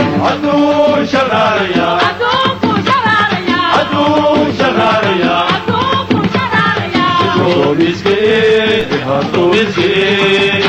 hadduu shaqaalayaa hadduu shaqaalayaa hadduu miskiin hadduu miskiin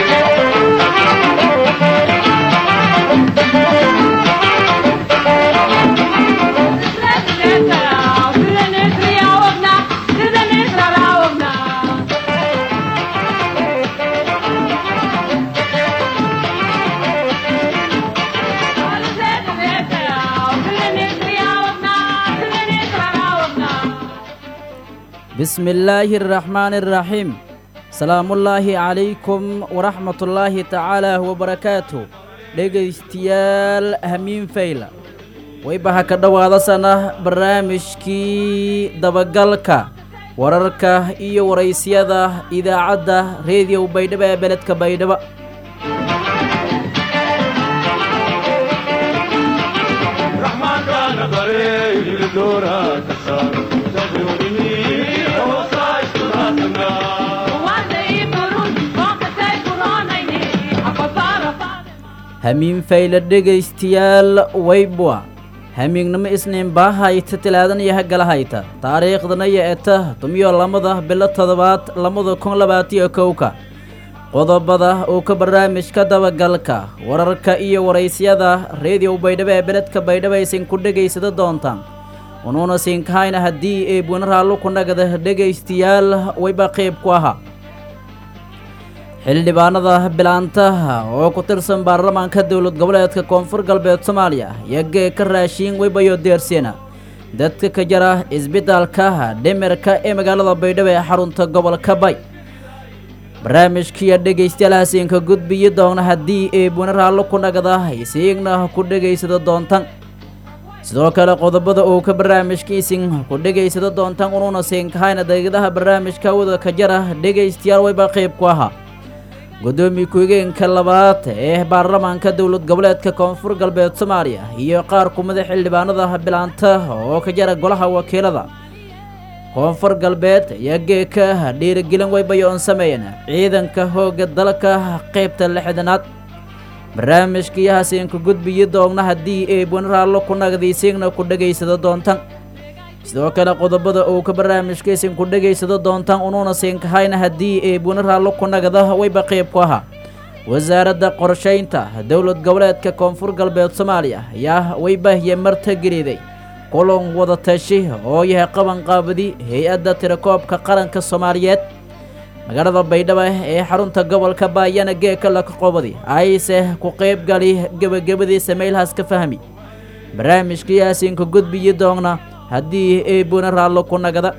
bismi illaahi araxmaani araxiim salaamullaahi calaykum waraxmatullaahi tacaala wabarakaatu dhegaystayaal hamiin fayla wayba ha ka dhowaadasana barnaamijkii dabagalka wararka iyo waraysyada idaacadda reediyow baydhabo ee beledka baydhabo raxmaankaana bare hildoora ka saar dadweynihi hoosaa iskulaasanaa hamiin fayla dhegaystayaal waybwa hamiignimo isniin baahayta tilaadan iyo hagalahayta taariikhdana iyo eta tumiyo lamada bilo toddobaad lamada kun labaatiyo kowka qodobada uu ka barnaamijka dabagalka wararka iyo waraysyada reediyow baydhabo ee beledka baydhabo aysan ku dhegaysada doontaan unuuna siinkahayna haddii ay buuna raallo ku nagada dhegaystayaal wayba qayb ku ahaa xildhibaanada bilaantaha oo ku tirsan baarlamaanka dowlad goboleedka koonfur galbeed soomaaliya yagee ka raashiin weybayo deerseena dadka ka jara isbitaalka dhimirka ee magaalada baydhabo ee xarunta gobolka bay barnaamijkiiya dhegaystayaal hasiinka gudbiyi doona haddii ay buuna raallo ku nagada isiigna ku dhegaysada doontan sidoo kale qodobada uu ka barnaamijkiisin ku dhegaysada doontan unuuna siinkahayna daqiiqadaha barnaamijka wada ka jara dhegaystayaal wayba qayb ku ahaa gudoomiye ku-higeenka labaad ee baarlamaanka dowlad goboleedka koonfur galbeed soomaaliya iyo qaar kumida xildhibaanada bilaanta oo ka jara golaha wakiilada koonfur galbeed iyo geeka dhiirigelin waybayo oon sameeyeen ciidanka hooga dalka qaybta lixdanaad barnaamijkii hasiinka gudbiyi doogna haddii ay bunaraallo ku nagdiisiigna ku dhegaysado doontan sidoo kale qodobada uu ka barnaamijkaysin ku dhegaysado doontaan unuuna siinkahayna haddii ay bunaraallo ku nagda wayba qayb ku ahaa wasaaradda qorshaynta dowlad goboleedka koonfur galbeed soomaaliya ayaa waybahiye marta geliday kulan wada tashi oo yahay qabanqaabadi hay-adda tirakoobka qaranka soomaaliyeed magaalada baydhabo ee xarunta gobolka baayana geeka laka qobadi ayse ku qayb gali gebagabadii sameylhaas ka fahmi barnaamijkii yaasiinka gudbiyi doogna haddii ay buna raallo ku nagada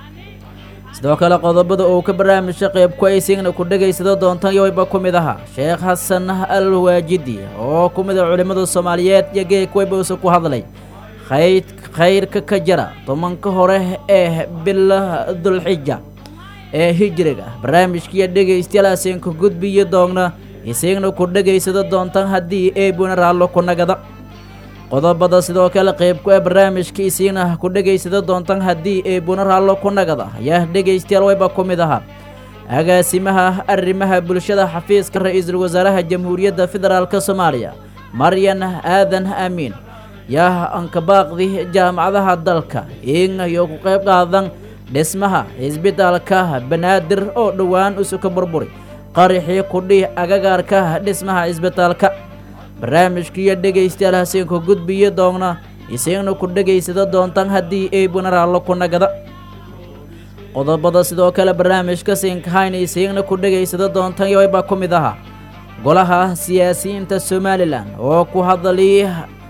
sidoo kale qodobada uu ka barnaamijka qayb ku aysiigna ku dhegaysado doontan yowayba ku mid ahaa sheekh xasan al waajidi oo ku mida culimmada soomaaliyeed iyo geek waybausa ku hadlay khayd khayrka ka jara tobanka hore ee bila dulxija ee hijriga barnaamijkiiyo dhegaystayaal hasiinka gudbiyi doogna isiigna ku dhegaysado doontan haddii ay buna raallo ku nagada qodobada sidoo kale qayb ku ee barnaamijka isiina ku dhegaysada doontan haddii ay buna raallo ku nagada ayaa dhegaystayaal wayba ku mid ahaa agaasimaha arrimaha bulshada xafiiska ra-iisul wasaaraha jamhuuriyadda federaalk soomaaliya maryan aadan aamiin yaa ankabaaqdi jaamacadaha dalka iinayo ku qayb qaadan dhismaha isbitaalka banaadir oo dhowaan usuka burburi qarixii kudhih agagaarka dhismaha isbitaalka barnaamijkiiyo dhegaystayaal hasiinku gudbiyi doogna isiigna ku dhegaysada doontan haddii ay bunaraallo ku nagada qodobada sidoo kale barnaamijka siinkahayna isiigna ku dhegaysada doontan yowaybaa ku mid ahaa golaha siyaasiyiinta somalilan oo ku hadlay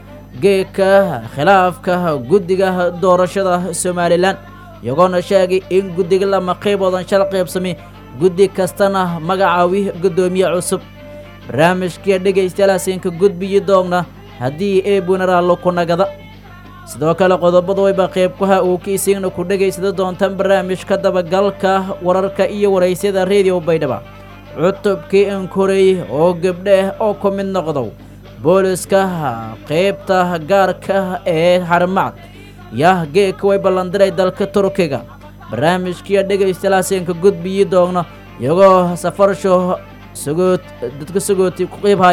geeka khilaafka guddiga doorashada somalilan iyagoona sheegay in guddiga lama qayboodan shal qaybsami guddi kastana magacaawi guddoomiye cusub barnaamijkiiya dhegaystayaal hasiinka gudbiyi doogna haddii ay bunaraallo ku nagada sidoo kale qodobada wayba qaybkaha uu ka isiigna ku dhegaysada doontaan barnaamijka dabagalka wararka iyo waraysyada reediyo baydhaba cutubkii inkorey oo gabdhe oo ku mid noqdow booliska qaybta gaarka ee xarmacad yah geeka way ballandiray dalka turkiga barnaamijkiiya dhegaystayaal hasiinka gudbiyi doogna iyagoo safarsho sagoot dadka sagooti ku qiibhay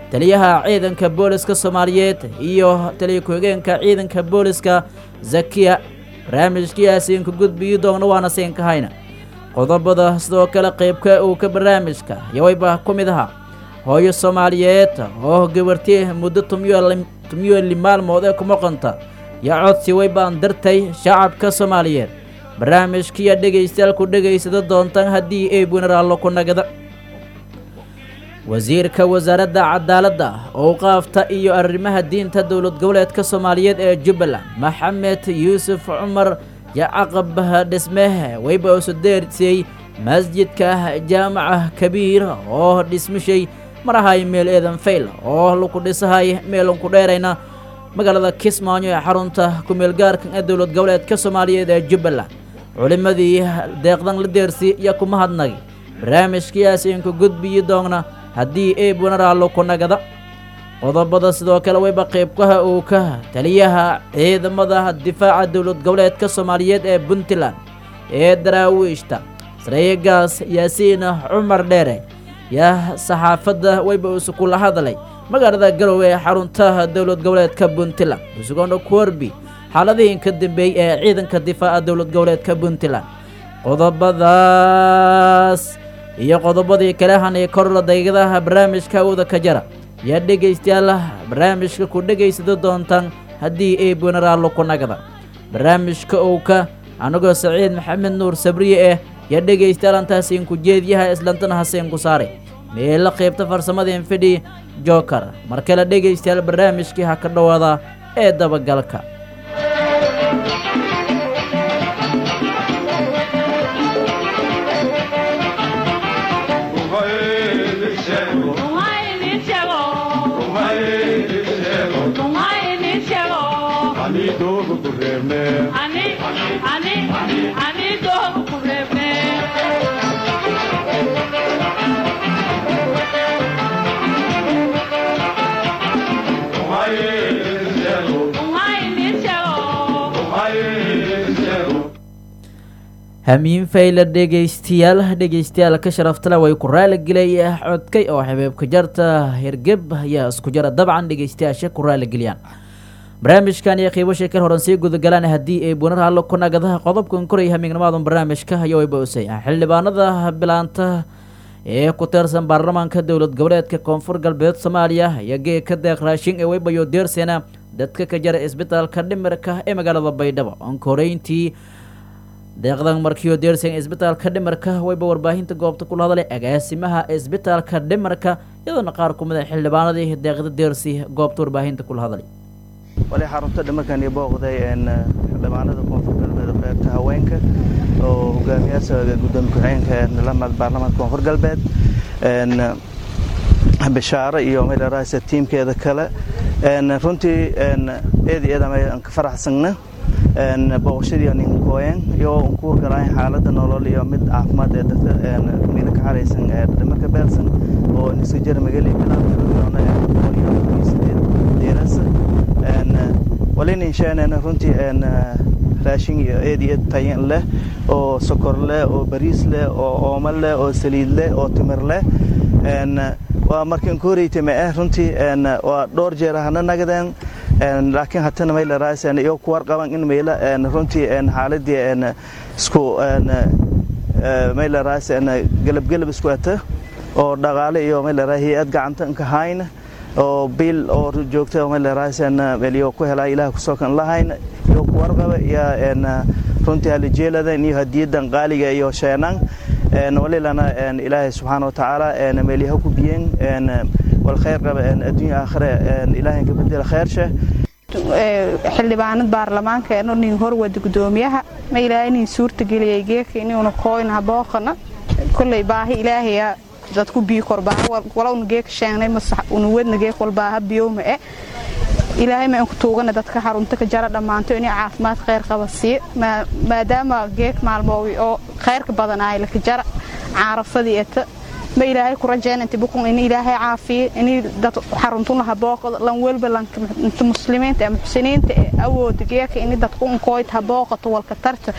taliyaha ciidanka booliska soomaaliyeed iyo taliya ku-xigeenka ciidanka booliska zakiya barnaamijkiyaasiinku gudbiyi doogna waana siinka hayna qodobada sidoo kale qaybka uu ka barnaamijka yawayba ku mid ahaa hooyo soomaaliyeed oo gabarti muddo tumyooli maalmood ee ku maqanta yaa codsi way baan dartay shacabka soomaaliyeed barnaamijkiya dhegaystayaal ku dhegaysada doontaan haddii ay bunaraallo ku nagada wasiirka wasaaradda cadaaladda owqaafta iyo arrimaha diinta dowlad goboleedka soomaaliyeed ee jubbaland maxamed yuusuf cumar yacaqab dhismeh wayba usu deersiyey masjidka jaamaca kabiir oo dhismishay marahay meel eedan fayl oo laku dhisahay meelunku dheerayna magaalada kismaayo ee xarunta ku-meelgaarka ee dowlad goboleedka soomaaliyeed ee jubbaland culimmadii deeqdan la deersi iyo kuma hadnagi barnaamijkiyaas inku gudbiyi doogna haddii ay bunaraallo ku nagada qodobada sidoo kale wayba qaybkaha uu ka taliyaha ciidamada difaaca dowlad goboleedka soomaaliyeed ee puntland ee daraawiishta sareegaas yaasiin cumar dheere yaa saxaafadda wayba isukula hadlay magaalada garowe ee xaruntaha dowlad goboleedka puntland isugoona ku horbi xaaladihin ka dambeeyey ee ciidanka difaaca dowlad goboleedka puntland qodobadaas iyo qodobadii kale hanay korla daygadaha barnaamijka awda ka jara yaa dhegaystayaal barnaamijka ku dhegaysada doontaan haddii ay bunaraallo ku nagda barnaamijka owka anagoo saciid maxamed nuur sabriye eh yaa dhegaystayaal antaasiinku jeediyaha islantana haseenku saaray meela qaybta farsamadeen fidhi joker mar kale dhegaystayaal barnaamijkii ha ka dhowaada ee dabagalka hamiin fayla dhegaystayaal dhegaystayaal ka sharaftale way ku raaligelay codkay oo xabeebka jarta hergeb ayaa isku jara dabcan dhegaystayaasha ku raaligeliyaan barnaamijkan iyo qiibo sheekar horan sii gudagalaan haddii ay bunar hallo ku nagadaha qodobkan koray hamiignimaadan barnaamijka ayaa wayba usay xildhibaanada bilaanta ee ku tirsan baarlamaanka dowlad goboleedka koonfur galbeed soomaaliya ayaa geeka deeq raashin ee waybayo deersena dadka ka jara isbitaalka dhimirka ee magaalada baydhabo onka horeyntii deeqdan markiio deersan isbitaalka dhimarka wayba warbaahinta goobta kula hadlay agaasimaha isbitaalka dhimarka iyadoona qaar ku mid a xildhibaanadii deeqda deersi goobta warbaahinta kula hadlay wali xarunta dhimarkan iyo booqday xildhibaanada koonfur galbeed qaybta haweenka oo hogaamiyaasha gudoomiye ku-xigeenka baarlamaanka koonfur galbeed bishaaro iyo maydharaasa tiimkeeda kale runtii eed iyo eed aan ka faraxsagna booqashadii ninkooyen iyo ku wargalayn xaaladda nolol iyo mid caafimaad ee dadka miila ka xaraysan dhimarka beelsan oo niska jara magali bilaandeerasa walin insheenena runtii raashin iyo eed iyo eed tayan leh oo sokor leh oo bariis leh oo oomo leh oo saliid leh oo timir leh waa markan ku horeytame eh runtii waa dhowr jeer hana nagadeen laakiin hatana mayleras iyo ku warqaban in mayla runtii xaaladii isku mayleras galabgelab isku ata oo dhaqaale iyo maylera hay-ad gacanta nka hayn oo biil oo joogta mayleraas meliyo ku helaa ilaah kusoo kan lahayn iyo ku warqaba iyo runtii halijeeladan iyo hadiyadan qaaliga iyo sheenan walilana ilaahay subxaana watacaala meelyaha ku biyeen walkhayr qaba adduunya aakhire ilaahay ka bedela khayrshe xildhibaanad baarlamaanka nin horwada gudoomiyaha ma ilaahay nin suurta geliyay geeka inuuna kooyna booqana kolley baahi ilaahaya dadku biyo korbaaha walowna geeka sheegnay masax una wadna geek walbaaha biyowma e ilaahay ma inku tuugana dadka xarunta ka jara dhammaanto inay caafimaad khayr qaba siiye maadaama geek maalmoogi oo khayrka badanaay laka jara caarafadii eta ma ilaahay ku rajeen inta bukun in ilaahay caafiye in dad xaruntun laha booqdo lan welba lanka muslimiinta ee muxsiniinta ee awooda geeka in dadku unkooyt ha booqato walka tarta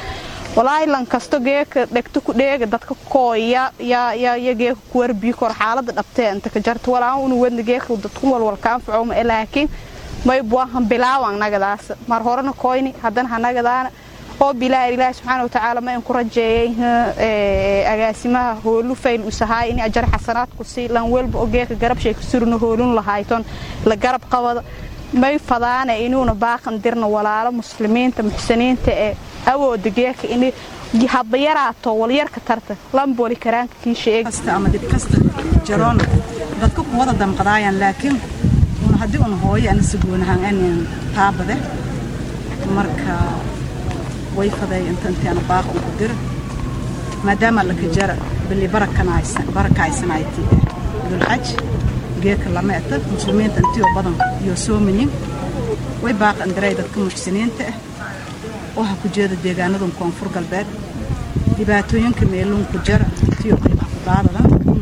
walaahi lan kasto geeka dhegto ku dheega dadka kooya ya ya ya geeka kuwar bii kor xaalada dhabtee inta ka jarta walaa unu wadna geeka dadku walwal kaanfaco ma laakiin may buahan bilaawan nagadaas mar horena koyni haddana hanagadaana oo bilaa ilaahi subxaana watacaala ma in ku rajeeyay agaasimaha hoolu fayl usahaay in ajar xasanaadku sii lan welba oo geeka garab shay kasurna hoolun lahayton la garab qabada may fadaana inuuna baaqan dirna walaalo muslimiinta muxsiniinta ee awooda geeka in hadba yaraato walyarka tarta lambooli karaanka kii sheeg kasta ama dib kasta jaroon dadka ku wada damqadaayaan laakiin un haddii un hooyo ana sagoonahaan anin taabade marka way faday inta intaana baaqa ugu dira maadaama laka jara bili barakaaysanayti dulxaj geeka lama eta muslimiinta intiyoo badan iyo soomayin way baaqan diray dadka muxsiniinta ah waxa ku jeeda deegaanadan koonfur galbeed dhibaatooyinka meeluun ku jara intiyo qiimaha ku daadadan in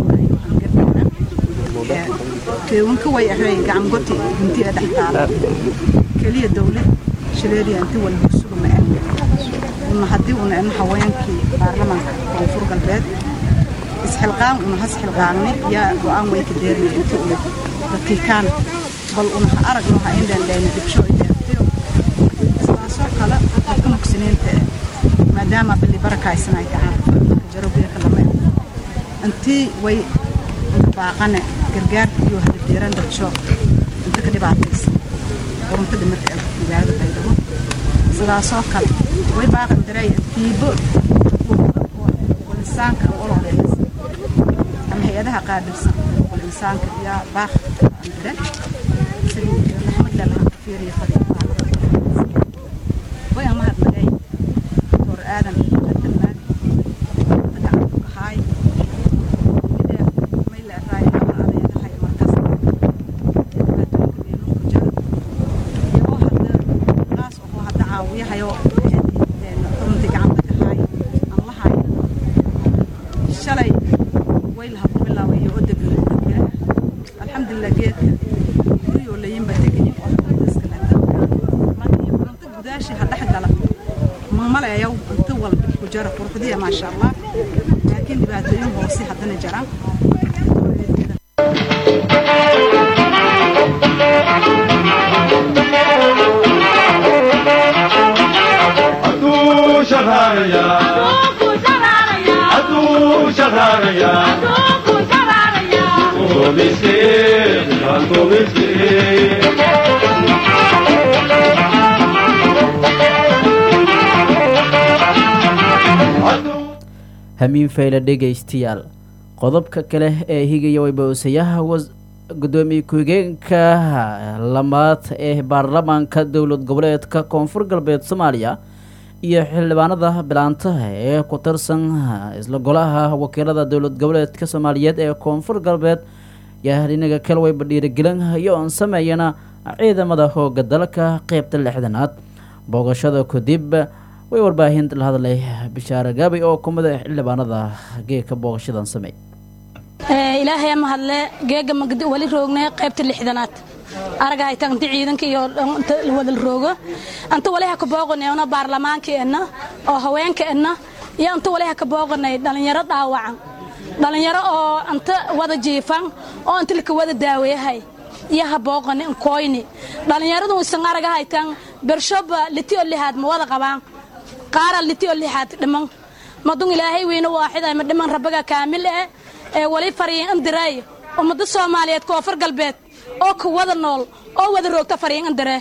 walaalyaashuuayo keewanka way ahay gacangoti gunti ee dhex taala keliya dawlad shileediya inti walba suga ma ah una haddii una in haweenkii baarlamaanka koonfur galbeed isxilqaan una has xilqaanni yaa go-aan way ka deeraya inti una dadkii kaan bal una ha aragno ha indhendhayna dibsho ideertiyo sidaasoo kale dadka mugsiniinta eh maadaama bili barakaysanay tahaan jaro geeka lama intii way inka baaqane gargaarka iyo hadabdeeran dadsho inta ka dhibaataysan quruntada marka magaalada baydhabo sidaasoo kale way baaqan daray tiibo insaanka ololeynas ama hay-adaha qaabilsan wal insaanka yaa baaq dire sidii maxamed lalahan fiiriyo fadhiyo way aan mahadnagay doctor aadan adalmaan gacantu kahaay may leeraay ama adeegahay markas dhibaatooyinka meelunku jira iyagoo hadda qaas oo hadda caawiyahayo runtii gacanta kahaay aan la hayn shalay way laha ku bilaabay iyo odegla alxamdulilah geedka guriyoo layinba degayin oo iska leta markii cunto gudaashi ha dhex gala mamaleeyow inta walba ku jara quruxdiya maasha allah laakiin dhibaatooyin hoose haddana jiraan hadduu shaqaaraya hadduu shaqaaraya Tobiskee, tobiskee. hamiin fayle dhegaystayaal qodobka kale ee higaya waybawsayaha gudoomiye ku-xigeenka lamaad ee baarlamaanka dowlad goboleedka koonfur galbeed soomaaliya iyo xildhibaanada bilaantaha ee ku tirsan isla golaha wakiilada dowlad goboleedka soomaaliyeed ee koonfur galbeed yaa dhinaga kale wayba dhiirigelin iyo oon sameeyana ciidamada hooga dalka qeybta lixdanaad booqashada kadib way warbaahinta la hadlay bishaare gaabay oo kumida xildhibaanada geeka booqashadan sameey ilaahay ama hadle geega magdi wali roognay qaybta lixdanaad araga hayta inta ciidanka iyo inta wada roogo anta wali ha ka booqanay ona baarlamaanka enna oo haweenka enna iyo inta wali ha ka booqanay dhalinyaro dhaawacan dhalinyaro oo inta wada jiifan oo inta laka wada daaweeyahay iyo ha booqani koyni dhalinyaradu isan araga haytan bershoba litiyo lihaad ma wada qabaan qaara litiyo lihaad dhiman madun ilaahay weyne waaxida ma dhiman rabbiga kaamil eh ee wali fariin indiray ummada soomaaliyeed koonfur galbeed oo ka wada nool oo wada roogta fariin indire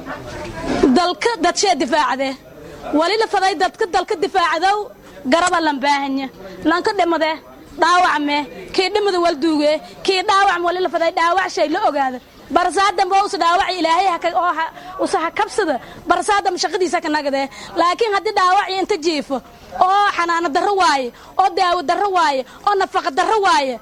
dalka dadshee difaacde wali la faday dadka dalka difaacadow garaba lan baahanya lanka dhimade dhaawacme kii dhimada walduuge kii dhaawacm wali la faday dhaawac shay la ogaada barsaadamba usa dhaawaci ilaahay oo usa ha kabsada barsaadam shaqadiisa ka nagade laakiin haddii dhaawaci inta jiifo oo xanaano darro waaye oo daawo darro waaye oo nafaqa darro waaye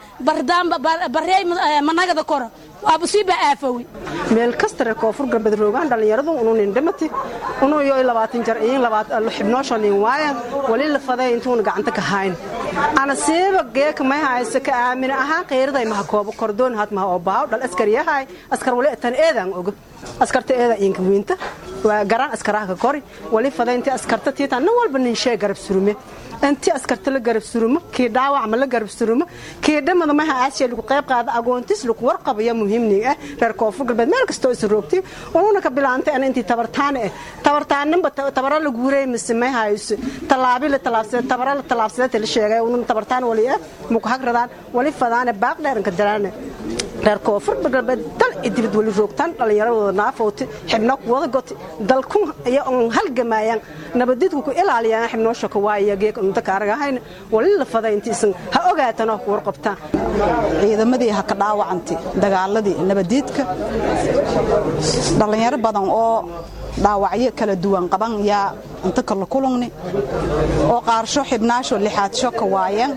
barey managada kora waaba siiba aafowi meel kastare koonfur galbeed roogaan dhallinyaradu ununin dhimati unuu yo labaatan jar iin xibnooshalin waayan wali la faday intuuna gacanta ka hayn ana siiba geeka may hayse ka aamina ahaan qeyraday maha koobo kordoon had maha oo baaw dhal askariyahay askar wali tan eedaan oga askarta eeda iinka wiinta garaan askaraha ka kori wali faday intii askarta tiita nin walba nin shee garab surume intii askarta la garab surumo kii dhaawac ma la garab surumo kii dhamada maha aasiya lagu qayb qaada agoontis lagu warqabaya muhiimnig ah reer koonfur galbeed meel kastoo is roogtay ununa ka bilaantay ana intii tabartaan ah tabartaaninba tabara la guuray mise may hayso talaabi la talaabsaday tabara la talaabsaday la sheegay ununa tabartaan wali ah muku hagradaan wali fadaane baaq dheeranka daraane reer koonfur galbeed dal idibid wali roogtaan dhallinyaradooda naafowti xibno wada goti dalku iyo halgamayaan nabadidku ku ilaaliyaan xibnoosha ka waaya geek unta kaaragahayna wali la faday intiisan ha ogaatanoo ku warqabtaan ciidamadii ha ka dhaawacantay dagaaladii nabadiidka dhallinyaro badan oo dhaawacyo kala duwan qaban yaa inta kala kulungni oo qaarsho xibnaasho lixaadsho ka waayeen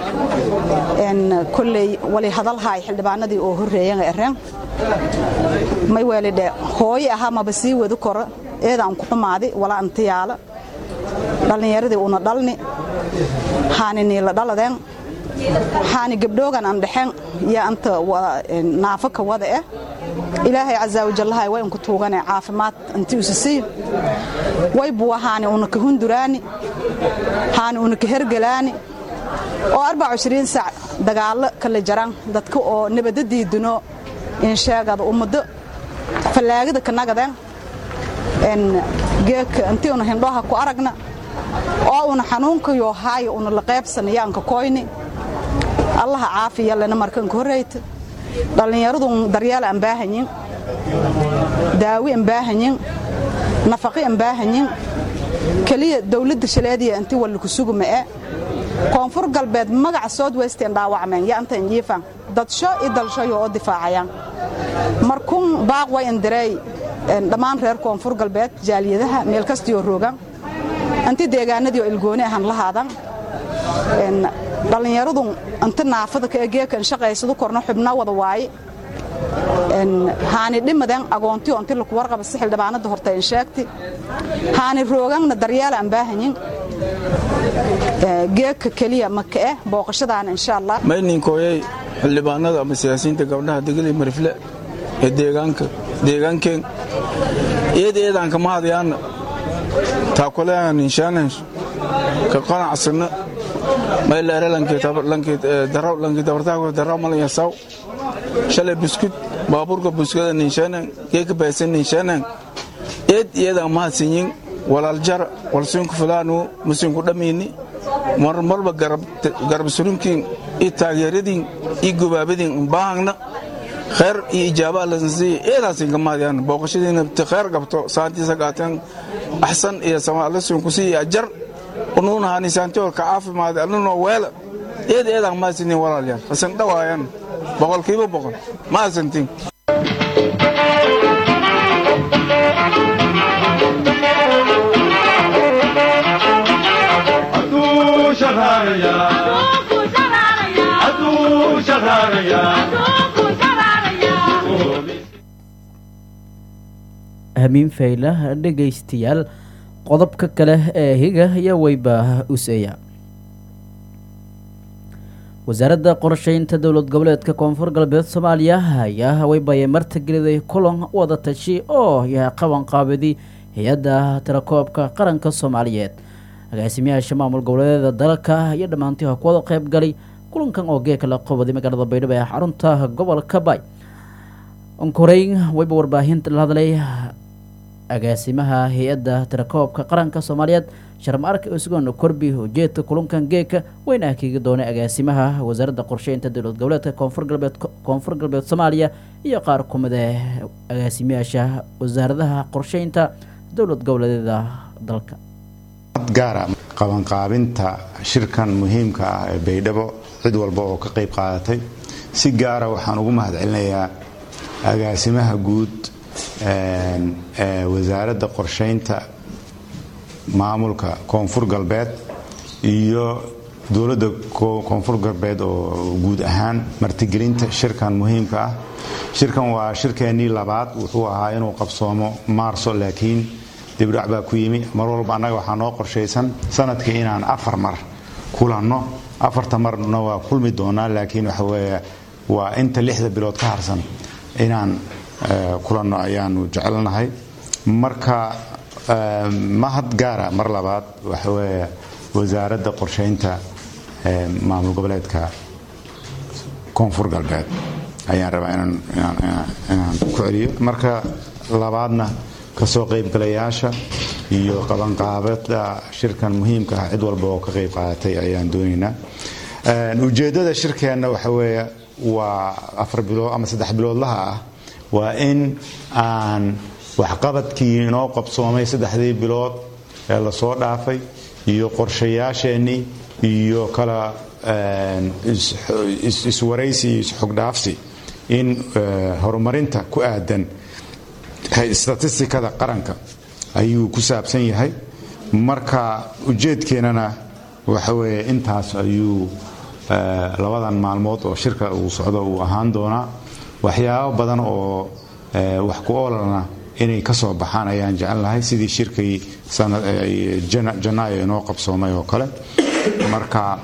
kolley wali hadalhaay xildhibaanadii oo horreeyan ereen may weelidhe hooye ahaa maba sii wadi koro eedaan ku xumaadi walaa intiyaala dhallinyaradii una dhalni haani niila dhaladeen haani gabdhoogan aan dhexeen yaa anta naafo ka wada eh ilaahay casaa wajallahay way unku tuugane caafimaad intii usisii way buwa haani una ka hunduraani haani una ka hergelaani oo arbac ishriin sac dagaallo kala jaran dadka oo nabadda diidino insheegada ummado fallaagada ka nagadeen geedka intii una hindhoha ku aragna oo una xanuunkayo haayo una la qaybsanayaanka koyni allaha caafiya lena markanka horreyta dhallinyaradun daryeel aan baahanyin daawi aan baahanyin nafaqi aan baahanyin keliya dawladda shaleediya intii walliku suguma'e koonfur galbeed magaca sood westeen dhaawacmeen ya inta injiifan dadsho i dalshayo oo difaacayaan markuun baaq way indireey dhammaan reer koonfur galbeed jaaliyadaha meel kastiyoo roogan inti deegaanadii oo ilgooni ahan lahaadan dhallinyaradun inta naafada ka egeekan shaqaysadu korno xubno wada waaye haani dhimadeen agoontiyo inti laku warqaba si xildhibaanada horta in sheegti haani rooganna daryeel aan baahanyin geedka keliya maka eh booqashadaana insha allah mayninkooyay xildhibaanada ama siyaasiyiinta gabdhaha degeli marifle ee deegaanka deegaankeen eed eedaanka mahadayaana taakulean inshaanesh ka qanacsanna mayleere lankii dabartaako daraw malaya saw shalay buskud baabuurka buskada ninshaanen geeka baysan ninshaanen eed iyadan mahadsinyin walaaljara walsiinku fulaanu musinku dhammiini marmarba garab surunkiin iyo taageeradiin iyo gubaabadiin umbaahangna khayr iyo ijaabaa lasansiiya eedaasinka mahadiyaan booqashadiina ti khayr qabto saantiisa qaateen axsan iyo samaalasiinku siiya ajar unuuna hani saantiolka caafimaad annunoo weela eed eedaan mahadsintiin walaalyaal hasan dhawaayaan boqolkiiba boqol mahadsantiin Adu shaharaya. Adu shaharaya. hamiin faylah dhegaystayaal qodobka kale ee higa iyo weyba useeya wasaaradda qorsheynta dowlad goboleedka koonfur galbeed soomaaliya ayaa weybaye martigeliday kulan wada tashi oo yahay qaban qaabadi hay-adda tirakoobka qaranka soomaaliyeed agaasimayaasha maamul goboleedyada dalka iyo dhammaantii ha kuwada qayb galay kulankan oo geeka la qabaday magaalada baydhabo ee xarunta gobolka bay onkoreyn weyba warbaahinta la hadlay agaasimaha hay-adda tirakoobka qaranka soomaaliyeed sharmaarka isgoon korbi ujeedka kulankan geeka weyna akiigi doonay agaasimaha wasaaradda qorsheynta dowlad goboleedka koonfur galbeed koonfur galbeed soomaaliya iyo qaar kumid ee agaasimayaasha wasaaradaha qorsheynta dowlad goboleedyada dalka gaara qabanqaabinta shirkan muhiimka ah ee baydhabo cid walba oo ka qayb qaadatay si gaara waxaan ugu mahadcelinayaa agaasimaha guud ee wasaaradda qorsheynta maamulka koonfur galbeed iyo dowladda koonfur galbeed oo guud ahaan martigelinta shirkan muhiimka ah shirkan waa shirkeennii labaad wuxuu ahaa inuu qabsoomo maarso laakiin dibdhac baa ku yimi mar walba annaga waxaa noo qorshaysan sanadkii inaan afar mar kulanno afarta marna waa kulmi doonaa laakiin waxa weeye waa inta lixda bilood ka harsan inaan kulanno ayaanu jecelnahay marka mahad gaara mar labaad waxa weeye wasaaradda qorsheynta maamul goboleedka koonfur galbeed ayaan rabaa inaan ku celiyo marka labaadna kasoo qaybgalayaasha iyo qabanqaabada shirkan muhiimka ah cid walba oo ka qayb qaadatay ayaan doonaynaa ujeeddada shirkeenna waxa weeye waa afar bilood ama saddex biloodlaha ah waa in aan waxqabadkii inoo qabsoomay saddexdii bilood ee lasoo dhaafay iyo qorshayaasheenii iyo kala iswaraysi iyo isxogdhaafsi in horumarinta ku aadan statistikada qaranka ayuu ku saabsan yahay marka ujeedkeennana waxa weeye intaas ayuu labadan maalmood oo shirka uu socdo uu ahaan doonaa waxyaabo badan oo wax ku oolana inay ka soo baxaan ayaan jecelnahay sidii shirkii janaayo inoo qabsoomay oo kale marka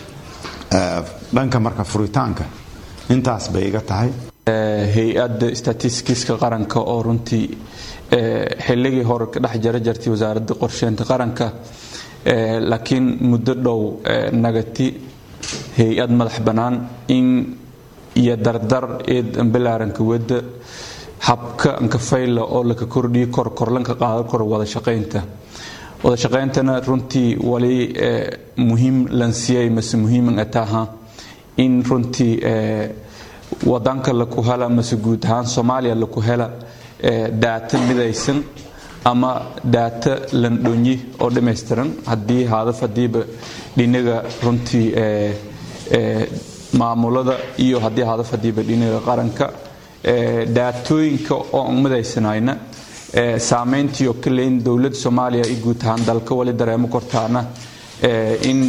dhanka marka furitaanka intaas bay iga tahay hay-adda statistikiska qaranka oo runtii xilligii hore ka dhex jara jartay wasaaradda qorsheynta qaranka laakiin muddo dhow nagati hay-ad madax bannaan in iyo dardar eed ambalaaranka wadda habka ankafayla oo laka kordhiyo kor korlanka qaadan karo wada shaqaynta wada shaqayntana runtii wali muhiim lansiyay mase muhiiman ataha in runtii wadanka laku hela mase guud ahaan soomaaliya laku hela daata midaysan ama daata landhonyi oo dhammaystiran haddii haadaf hadiiba dhinaga runtii maamulada iyo haddii hadaf hadiiba dhinaga qaranka daatooyinka oo aan midaysanayna saamayntii oo kaleyn dowladda soomaaliya iyo guud ahaan dalka wali dareemo kortaana in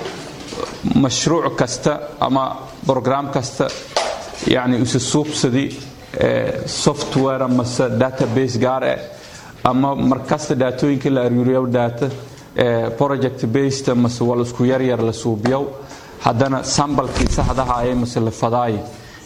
mashruuc kasta ama brograam kasta yani isa suubsadi software amase database gaar ah ama markasta daatooyinka la aruuriyo daata project based mase wal isku yaryar la suubiyow haddana sambalkii saxdaha ayay mase la fadaay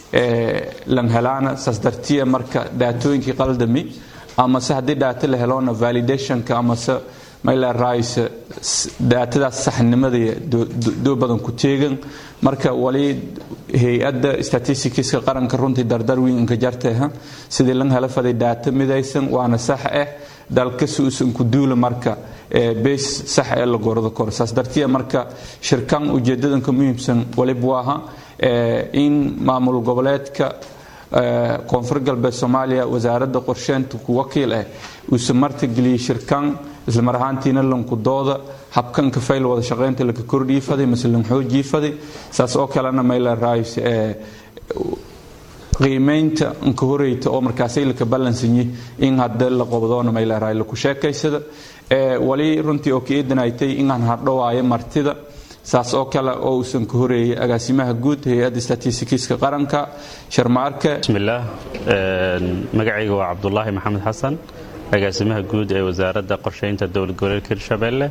lan helaana saas dartiya marka daatooyinkii qaldami amase haddii daata la heloona validationka amase mayla rice daatadaas saxnimadii doo badan ku teegan marka wali hay-adda statisticska qaranka runtii dardar weynka jarteha sidii lan hela faday daata midaysan waana sax ah dalka si uusan ku duula marka beys sax ee la gordo koro saas dartiya marka shirkan ujeedadanka muhiimsan waliba waaha in maamul goboleedka koonfur galbeed soomaaliya wasaaradda qorsheynta ku wakiil ah uusa martigeliyey shirkan isla mar ahaantiina lankudooda habkanka fayl wada shaqaynta laka kordhiifaday mase lanxoojiifaday saas oo kalena mayla raayis qiimaynta anka horeyta oo markaasay laka balansanyi in hadda la qobdoona mayla raay laku sheekaysada wali runtii oo kaeedanaytay inaan hardhowaayo martida saas oo kale oo uusan ka horeeyay agaasimaha guud hay-adda statistikiska qaranka sharmaarke bismillaah magacayga waa cabdulaahi maxamed xasan agaasimaha guud ee wasaaradda qorsheynta dowlad goboleedka hirshabelle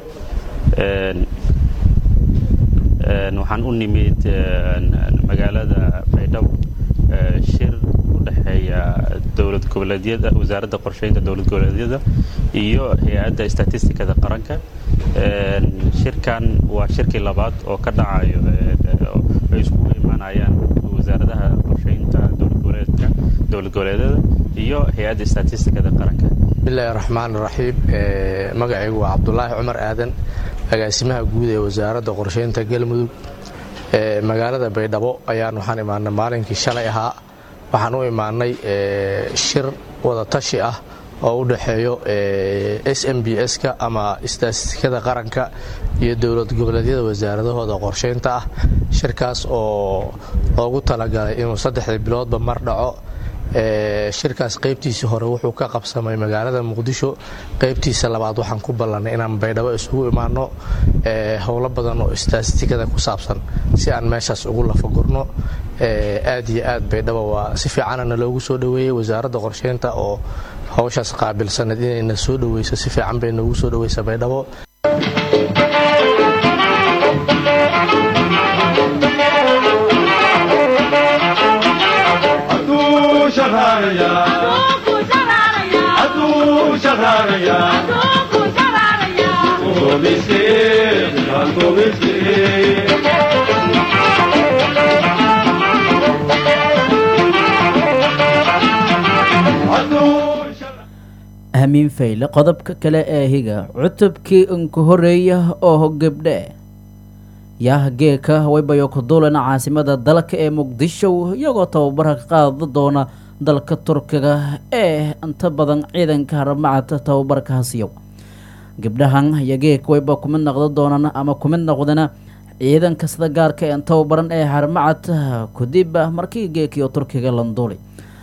waxaan u nimid magaalada baydhabo shir u dhexeeya dowlad goboleedyada wasaaradda qorsheynta dowlad goboleedyada iyo hay-adda statistikada qaranka shirkan waa shirkii labaad oo ka dhacayo ay iskugu imaanayaan wasaaradaha qorsheynta dowlad goboleedka dowlad goboleedyada iyo hay-adda statistikada qaranka bismillahi raxmaan raxiim magacaygu waa cabdulaahi cumar aadan agaasimaha guud ee wasaaradda qorsheynta galmudug magaalada baydhabo ayaan waxaan imaanay maalinkii shalay ahaa waxaan u imaanay shir wadatashi ah oo u dhexeeyo s m b s-ka ama istatistikada qaranka iyo dowlad goboleedyada wasaaradahooda qorsheynta ah shirkaas oo loogu talagalay inuu saddexdii biloodba mar dhaco shirkaas qaybtiisii hore wuxuu ka qabsamay magaalada muqdisho qaybtiisa labaad waxaan ku ballannay inaan baydhabo isugu imaanno howlo badan oo istatistikada ku saabsan si aan meeshaas ugu lafagurno aad iyo aad baydhabo waa si fiicanana loogu soo dhoweeyey wasaaradda qorsheynta oo howshaas qaabilsaneed inayna soo dhoweyso si fiican bay noogu soo dhoweysa baydhabo Adu shaharaya. Adu shaharaya. shararaya Tobisi, tobisi hamiin fayle qodobka kale ee higa cutubkii unka horeeya oo gabdhe yaah geeka waybayo ku duulana caasimada dalka ee muqdisho iyagoo tababara ka qaada doona dalka turkiga ee inta badan ciidanka haramacad tababarka hasiyow gabdhahan iyo geeka wayba kumid noqda doonaan ama kumid noqdana ciidanka sida gaarka ee tababaran ee haramacad kadib markii geekiyo turkiga landuulay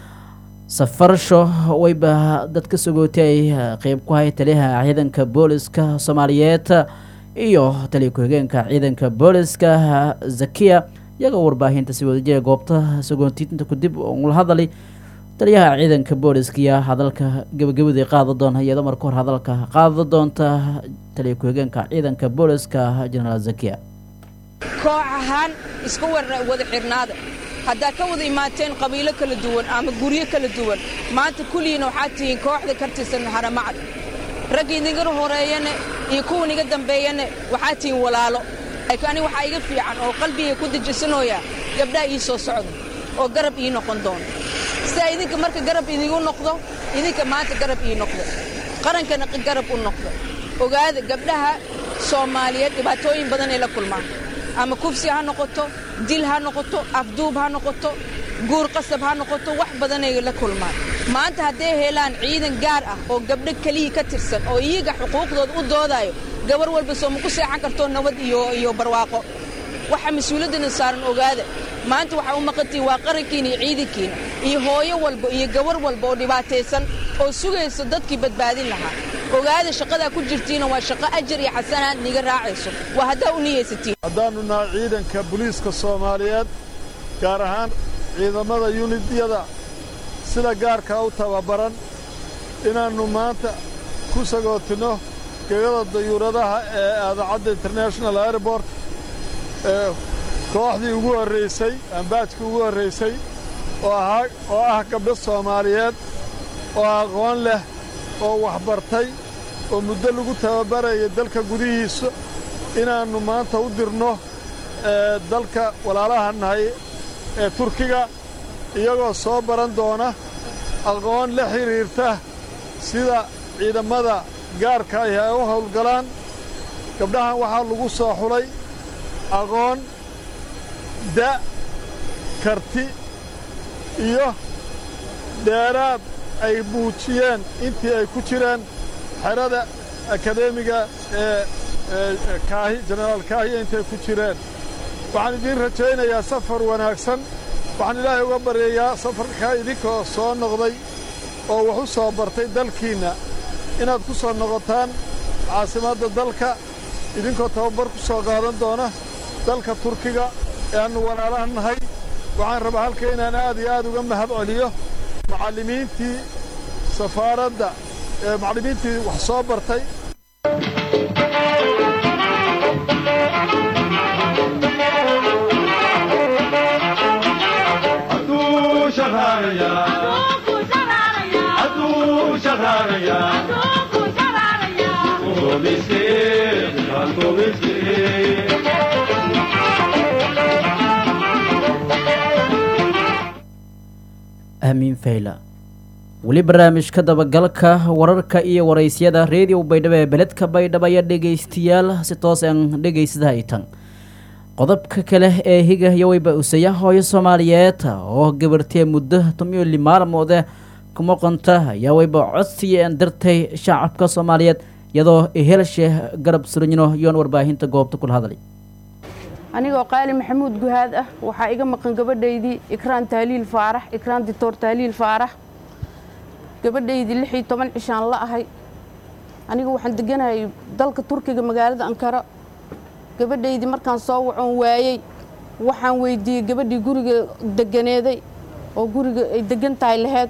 safarsho wayba dadka sogootay ay qeyb ku hay taliyaha ciidanka booliska soomaaliyeed iyo taliya ku-xigeenka ciidanka booliska zakiya iyagoo warbaahinta si wadajira goobta sagootinta kadib ula hadalay taliyaha ciidanka booliska iyo hadalka gabagabadii qaada doona iyadoo marka hor hadalka qaada doonta taliya ku-xigeenka ciidanka booliska genaraal zakiya koox ahaan iska wada xirnaada haddaa ka wada imaateen qabiilo kala duwan ama guryo kala duwan maanta kulligiina waxaad tihiin kooxda ka tirsan haramacad ragga idinga horeeyana iyo kuwan iga dambeeyana waxaad tihiin walaalo laakiin aniga waxaa iga fiican oo qalbiga ku dejisanooya gabdhaha ii soo socda oo garab ii noqon doona sidaa idinka marka garab idigu noqdo idinka maanta garab ii noqdo qarankana garab u noqdo ogaada gabdhaha soomaaliyeed dhibaatooyin badanay la kulmaan ama kufsi ha noqoto dil ha noqoto afduub ha noqoto guur qasab ha noqoto wax badanay la kulmaan maanta hadday helaan ciidan gaar ah oo gabdho kelihii ka tirsan oo iyaga xuquuqdooda u doodaayo gabar walba soo ma ku seexan karto nabad iyo iyo barwaaqo waxa mas-uuliyaddana saaran ogaada maanta waxaa u maqantihin waa qarankiina iyo ciidankiina iyo hooyo walba iyo gabar walba oo dhibaataysan oo sugaysa dadkii badbaadin lahaa ogaada shaqadaa ku jirtiina waa shaqo ajar iyo xasanaad niga raacayso waa haddaa u niyaysatiin haddaannu nahay ciidanka booliiska soomaaliyeed gaar ahaan ciidamada yunidyada sida gaarkaa u tababaran inaannu maanta ku sagootinno gegada dayuuradaha ee aadacadda international airport ee kooxdii ugu horraysay ambaajkii ugu horraysay oo ahaa oo ah gabdho soomaaliyeed oo aqoon leh oo waxbartay oo muddo lagu tababaraya dalka gudihiisa inaannu maanta u dirno ee dalka walaalaha nahay ee turkiga iyagoo soo baran doona aqoon la xidhiirta sida ciidammada gaarka ahi ay u howlgalaan gabdhahan waxaa lagu soo xulay aqoon da' karti iyo dheeraad ay muujiyeen intii ay ku jireen xerada akadeemiga ee kaahi jenaraal kaahiya intay ku jireen waxaan idiin rajaynayaa safar wanaagsan waxaan ilaahay uga baryayaa safarkaa idinkoo soo noqday oo wax u soo bartay dalkiinna inaad ku soo noqotaan caasimadda dalka idinkoo tababar ku soo qaadan doona dalka turkiga ee aannu walaalaha nahay waxaan rabaa halka inaan aad iyo aad uga mahad celiyo macallimiintii safaaradda ee macallimiintii wax soo bartay Adu shaharaya Adu shaharaya Tobisi, tobisi amiin fayla weli barnaamijka dabagalka wararka iyo waraysyada reediyo baydhabo ee beledka baydhabo ayaa dhegaystayaal si toos aan dhegaysada haytan qodobka kale ee higa yoweyba usaya hooyo soomaaliyeed oo gabartee muddo tomiyo li maalmoode kuma qonta ayaa weyba codsiya aan dartay shacabka soomaaliyeed iyadoo helshe garab suranyino yoon warbaahinta goobta kula hadlay anigoo qaali maxamuud guhaad ah waxaa iga maqan gabadhaydii ikraan tahliil faarax ikraan dictor tahliil faarax gabadhaydii lix iyo toban cishaan la ahay aniga waxaan deganahay dalka turkiga magaalada ankara gabadhaydii markaan soo wacoon waayey waxaan weydiiyey gabadhii guriga deganeeday oo guriga ay degan tahay laheyd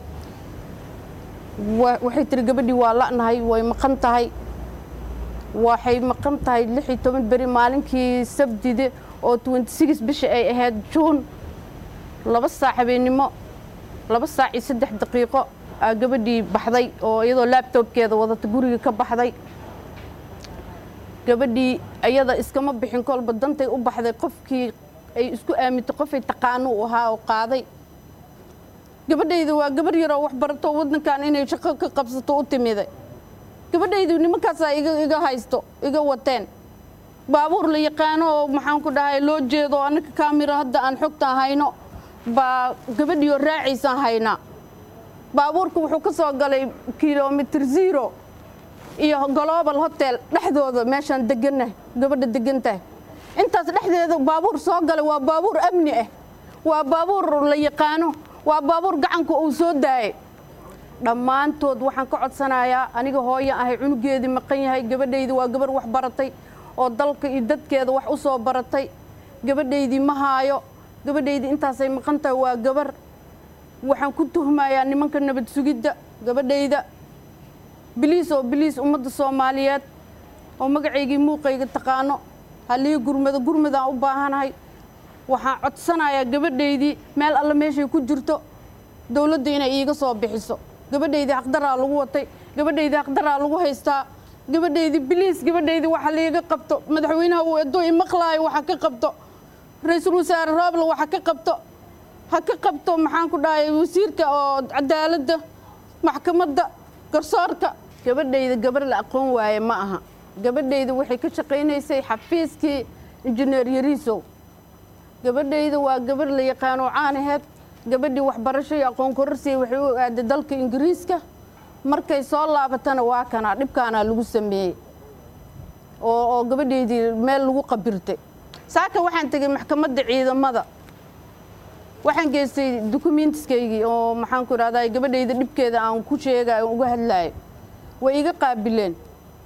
waxay tiri gabadhii waa la'nahay way maqan tahay waxay maqan tahay lix iyo toban beri maalinkii sabdide oo twenty six bisha ay ahayd juun laba saac habeennimo laba saac iyo saddex daqiiqo aa gabadhii baxday oo iyadoo laabtoobkeeda wadata guriga ka baxday gabadhii iyada iskama bixin kolba dantay u baxday qofkii ay isku aamintay qofay taqaano u ahaa oo qaaday gabadhayda waa gabar yaroo wax barato waddankan inay shaqo ka qabsato u timiday gabadhaydu nimankaasaa iga iga haysto iga wateen baabuur la yaqaano oo maxaan ku dhahay loo jeedo annaka kaamira hadda aan xogtaan hayno baa gabadhiioo raacaysaan haynaa baabuurka wuxuu ka soo galay kilomitr zero iyo global hotel dhexdooda meeshaan deganah gabadha degan tahay intaas dhexdeeda baabuur soo galay waa baabuur amni ah waa baabuur la yaqaano waa baabuur gacanka uu soo daayay dhammaantood waxaan ka codsanayaa aniga hooyan ahay cunugeedii maqan yahay gabadhaydii waa gabar wax baratay oo dalka iyo dadkeeda wax u soo baratay gabadhaydii ma haayo gabadhaydii intaasay maqan tahay waa gabar waxaan ku tuhmayaa nimanka nabad sugidda gabadhayda biliis oo biliis ummadda soomaaliyeed oo magacaygii muuqayga taqaano halii gurmado gurmadaan u baahanahay waxaan codsanayaa gabadhaydii meel alle meeshay ku jirto dowladda inay iiga soo bixiso gabadhaydii haqdaraa lagu watay gabadhaydii haqdaraa lagu haystaa gabadhaydii biliis gabadhaydii waxa liiga qabto madaxweynaha uu edo imaqlaayo waxa ka qabto ra-iisul wasaare roobla waxa ka qabto ha ka qabto maxaan ku dhahay wasiirka oo cadaaladda maxkamadda garsoorka gabadhayda gabar la aqoon waaye ma aha gabadhayda waxay ka shaqaynaysay xafiiskii injineer yariisow gabadhayda waa gabar la yaqaano caanaheed gabadhii waxbarasho iyo aqoon kororsiya waxay u aaday dalka ingiriiska markay soo laabatana waa kanaa dhibkaanaa lagu sameeyey oo oo gabadhaydii meel lagu qabirtay saaka waxaan tegey maxkamadda ciidamada waxaan geystay dukumentiskaygii oo maxaan ku idhahdaa gabadhayda dhibkeeda aan ku sheegayo uga hadlaayo way iga qaabileen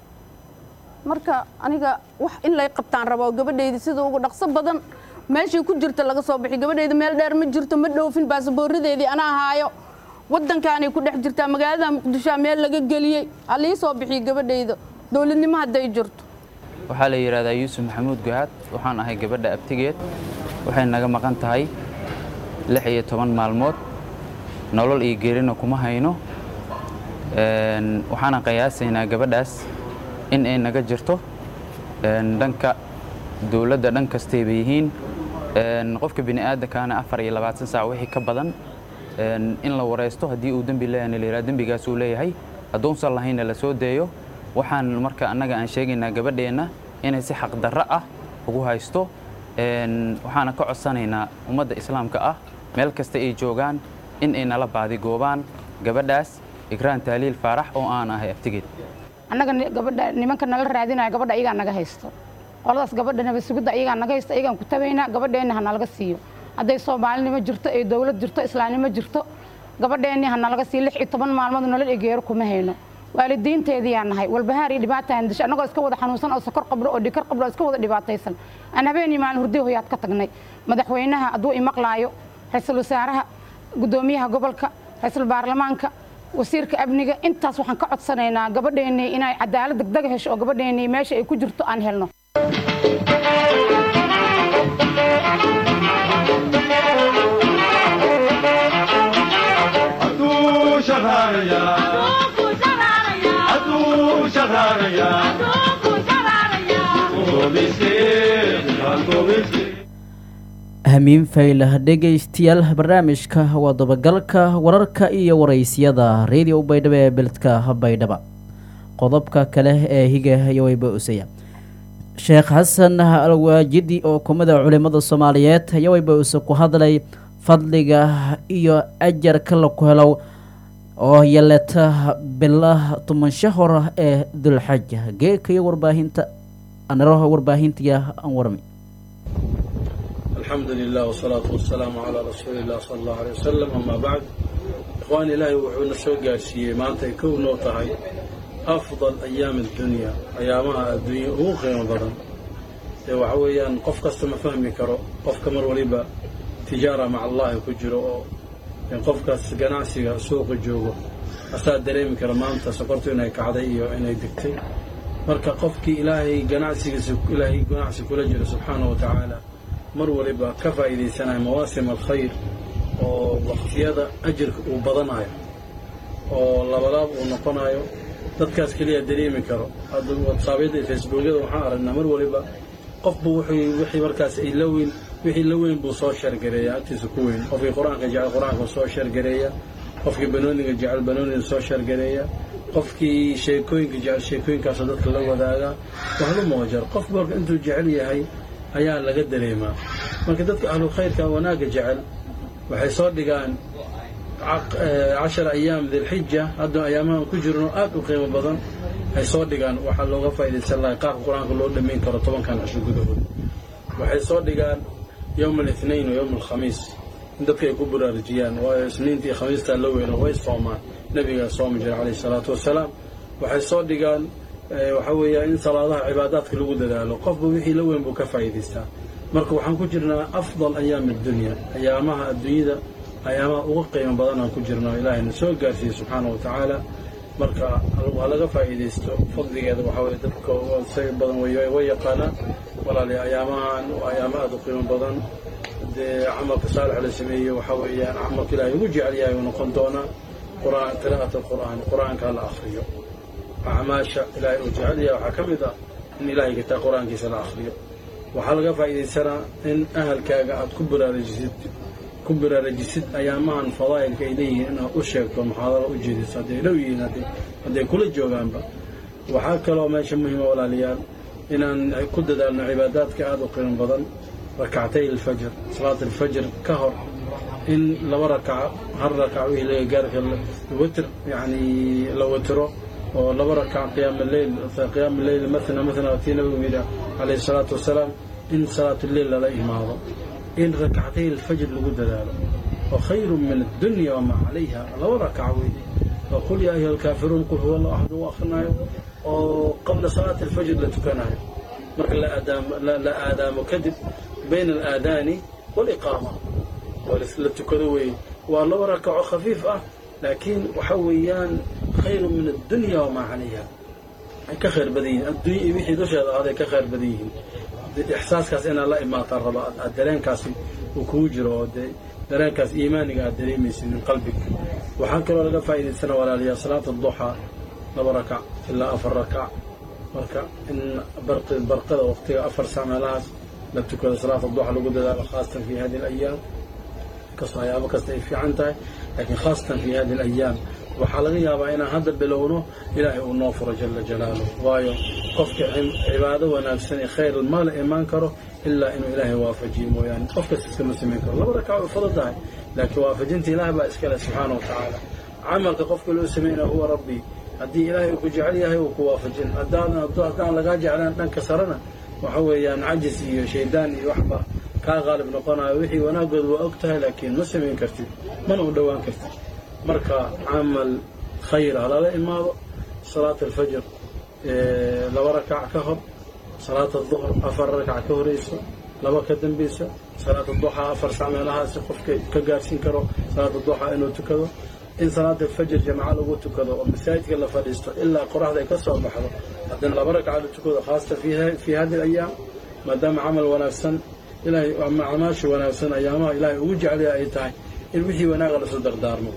marka aniga wax in lay qabtaan rabo gabadhayda sida ugu dhaqso badan meeshii ku jirta laga soo bixi gabadhayda meel dheer ma jirto ma dhoofin baasaboorradeedii anaa haayo waddankaanay ku dhex jirtaa magaalada muqdishoa meel laga geliyey halii soo bixiyo gabadhayda dowladnimo hadday jirto waxaa la yidhahdaa yuusuf maxamuud guhaad waxaan ahay gabadha abtigeed waxay naga maqan tahay lix iyo toban maalmood nolol iyo geerina kuma hayno waxaana qiyaasaynaa gabadhaas in ay naga jirto dhanka dowladda dhan kastayba yihiin qofka bini aadamkaana afar iyo labaatan saac wixii ka badan in la waraysto haddii uu dembi leeyahna la yidhaha dembigaas uu leeyahay hadduunsan lahaynna la soo deeyo waxaan marka annaga aan sheegaynaa gabadheenna inay si xaqdarro ah ugu haysto waxaana ka codsanaynaa ummadda islaamka ah meel kasta ay joogaan in ay nala baadigoobaan gabadhaas ikraan taaliil faarax oo aan ahay aftigeed annaga gabadha nimanka nala raadinaya gabadha iyagaa naga haysto qoladaas gabadha nabad sugidda iyagaa naga haysto iyagaan ku tabaynaa gabadheenni ha nalaga siiyo hadday soomaalinimo jirto ee dowlad jirto islaamnimo jirto gabadheenni ha nalaga siiyo lix iyo toban maalmood nolol egeero kuma hayno waalidiinteediyaa nahay walbahaar iyo dhibaataan disho annagoo iska wada xanuunsan oo sokor qabno oo dhikar qabno oo iska wada dhibaataysan aan habeenii maalin hurdi hoyaad ka tagnay madaxweynaha hadduu imaqlaayo ra-iisul wasaaraha guddoomiyaha gobolka ra-iisul baarlamaanka wasiirka amniga intaas waxaan ka codsanaynaa gabadheennii inay cadaalad degdega hesho oo gabadheennii meesha ay ku jirto aan helno hamiin faylah dhegaystayaal barnaamijka waa dabagalka wararka iyo waraysyada radio baydhabo ee beledka baydhaba qodobka kale ee higa yawayba usaya sheekh xasan alwaajidi oo kumida culimada soomaaliyeed yawayba use ku hadlay fadliga iyo ajarka laku helo oo yaleta bilah tumansho hor ee dulxaja geeka iyo warbaahinta anaraha warbaahintiya aan warmi الحمد لله والصلاة والسلام على رسول الله صلى الله عليه وسلم أما بعد إخواني إلهي وحونا سوى سيئ ما أنت يكون نوطهي أفضل أيام الدنيا أيامها الدنيا هو خير بدن وحويا قف كستم فهمي كرو قف كمر وليبا تجارة مع الله كجرو يعني قف كاس جناسي سوق الجوغو أستاذ دريم كرمان تسقرت إنه كعدي وإنه دكتي مركا قفك إلهي جناسي إلهي جناسي كل جرو سبحانه وتعالى mar waliba ka faa'iidaysanaya mawaasim alkhayr oo waqtiyada ajirka uu badanayo oo labalaab uu noqonayo dadkaas keliya dareemi karo hadda watsaabyada iyo facebookyada waxaan aragnaa mar waliba qofbu wuxuu wixii markaas ay la weyn wixii la weyn buu soo sheergareeya agtiisa ku weyn qofkii qur-aanka jecel qur-aanka soo sheergareeya qofkii banooniga jecel banooniga soo sheergareeya qofkii sheekooyinka jecel sheekooyinkaasoo dadka la wadaaga waxlu moojar qof marka intuu jecel yahay ayaa laga dareemaa marka dadka ahlu khayrka wanaagga jecel waxay soo dhigaan cashar ayaam dilxija hadda ayaamahan ku jirno aad u qiimo badan ay soo dhigaan waxaa looga faaidaysan lahay qaabka qur-aanka loo dhammayn karo tobankan cisho gudahood waxay soo dhigaan yowma alithnain wa yowma alkhamiis in dadka ay ku baraarujiyaan waayo isniinta iyo khamiistaa la weyno way soomaan nabigaa soomi jira calayhi salaatu wasalaam waxay soo dhigaan waxa weeya in salaadaha cibaadaadka lagu dadaalo qofba wixii la weyn buu ka faa'iidaystaa marka waxaan ku jirnaa afdal ayaami addunya ayaamaha adduunyada ayaamaha uga qiimo badan aan ku jirno ilaahayna soo gaarsiiyey subxaana wa tacaala marka ha laga faa'iidaysto fadligeeda waxaa weye dadka isaga badan way yaqaanaan walaali ayaamahan waa ayaamo aad u qiimo badan dee camalka saalix la sameeyey waxaa weeyaan camalka ilaahay ugu jecel yahay uu noqon doonaa qur'aan qiraa'at alqur'aan qur'aanka la akhriyo acmaasha ilaahay uu jecel yahay waxaa ka mid ah in ilaahay kitaa qur-aankiisa la akhriyo waxaa laga faa'iidaysanaa in ahalkaaga aad ku baraarujisid ku baraarujisid ayaamahan fadaa'ilka ay leeyihiin inaad u sheegto muxaadaro u jeediso hadday dhow yihiin hadday kula joogaanba waxaa kaloo meesha muhiima walaalayaal inaan ku dadaalno cibaadaadka aada u qiimo badan rakactay alfajr salaat alfajr ka hor in laba rakaco hal rakac wixii laga gaari karo witr yacni la watiro oo laba rakac qiyaam alleyl qiyaam alleyl mathna mathna watii nabigu yidhi calayhi salaatu wasalaam in salaatuleyl lala imaado in rakactay alfajr lagu dadaalo wa khayru min addunya wamaa calayha laba rakac weeye oo qul yaa ayuha alkaafiruun qul huwa allahu axad u akhrinayo oo qabla salaati alfajr la tukanayo marka la aadaamo kadib bayna alaadaani waaliqaama la tukado weeye waa laba rakaco khafiif ah laakiin waxa weeyaan khayru min addunya wamaa calayha ay ka khayr badan yihiin addunya iyo wixii dusheeda ahaaday ka khayr badan yihiin ixsaaskaas inaad la imaataan raba aad dareenkaasi uu kugu jiro oo dee dareenkaas iimaaniga aad dareemaysid min qalbiga waxaa kaloo laga faa'iidaysana walaalayaa salaata duxaa laba rakac ilaa afar rakac marka in barqada waqtiga afar sac meelahaas la tukado salaata duxa lagu dadaalo khaasatan fi hadi alayaam kastoo ayaabo kasta ay fiican tahay laakiin khaasatan fi hadi alayaam waxaa laga yaabaa inaan hadda bilowno ilaahay uu noo furo jala jalaaluh waayo qofka cibaado wanaagsan ee khayr ma la imaan karo ilaa inuu ilaahay waafajiyo mooyaane qof kasta iskama samayn karo laba rakac way fudud tahay laakiin waafajinta ilaah baa iskale subxaana wa tacaala camalka qofka loo sameynaya huwa rabbi haddii ilaahay uu ku jecel yahay uu ku waafajin haddaan lagaa jeclaan dhanka sarena waxa weeyaan cajis iyo shaydaan iyo waxba kaa qaalib noqonayo wixii wanaagooda waa og tahay laakiin ma samayn kartid mana u dhowaan kartid marka camal khayr ha lala imaado salaat alfajr laba rakac ka hor salaat aduhr afar rakac ka horayso laba ka dambaysa salaat duxaa afar sac meelahaasi qofka ka gaarsiin karo salaat duxaa inuu tukado in salaat alfajr jamca lagu tukado oo masaajidka la fadhiisto ilaa qoraxda ay ka soo baxdo haddana laba rakac la tukado khaasatan fi hadi alayaam maadaama camal wanaagsan ilahay acmaasha wanaagsan ayaamaha ilaahay ugu jeclaya ay tahay in wixii wanaaga lasu dardaarmo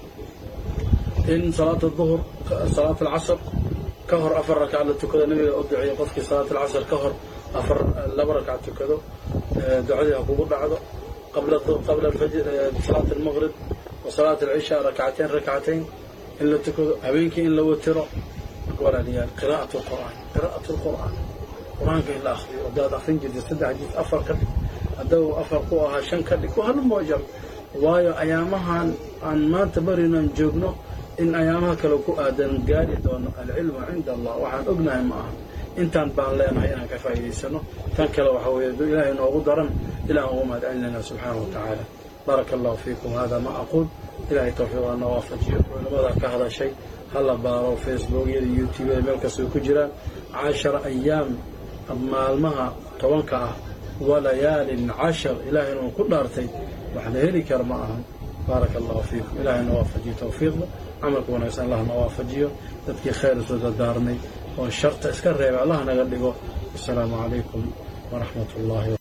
in salaat duhr salaat alcasr ka hor afar rakac la tukado nabiga u duceeyo qofkii salaat alcasr ka hor afar laba rakac tukado ducadii ha kugu dhacdo qabla alfajr salaat almaqrib wa salaat alcishaa rakcateyn rakcateyn in la tukado habeenkii in la watiro walaalayaal qiraa'at lqur'aan qiraa'at lqur'aan qur-aanka in la akhriyo haddaad akhrin jirtay saddex jiis afar ka dhig haddau afar ku ahaa shan ka dhig hal moojar waayo ayaamahan aan maanta barinan joogno in ayaamaha kale ku aadan gaari doono alcilmu cinda allah waxaan ognahay ma aha intaan baan leenahay inaan ka faa'iidaysano tan kale waxa weeye duu ilaahay noogu daran ilaan ugu mahad celinayna subxaanahu wa tacaala baaraka allahu fiikum hada ma aquul ilahay tawfiiqaa na waafajiyo culimada ka hadashay hala baaro facebookyada youtubeyada meel kastoo ku jiraan cashara ayaam maalmaha tobanka ah walayaalin cashar ilaahay inuu ku dhaartay wax la heli kara ma ahan baaraka allahu fiikum ilahay na waafajiyo tawfiiqda camalka wanaagsan allah na waafajiyo dadkii khayr soo dardaarmay oo sharta iska reebay allah naga dhigo asalaamu calaykum waraxmat ullahi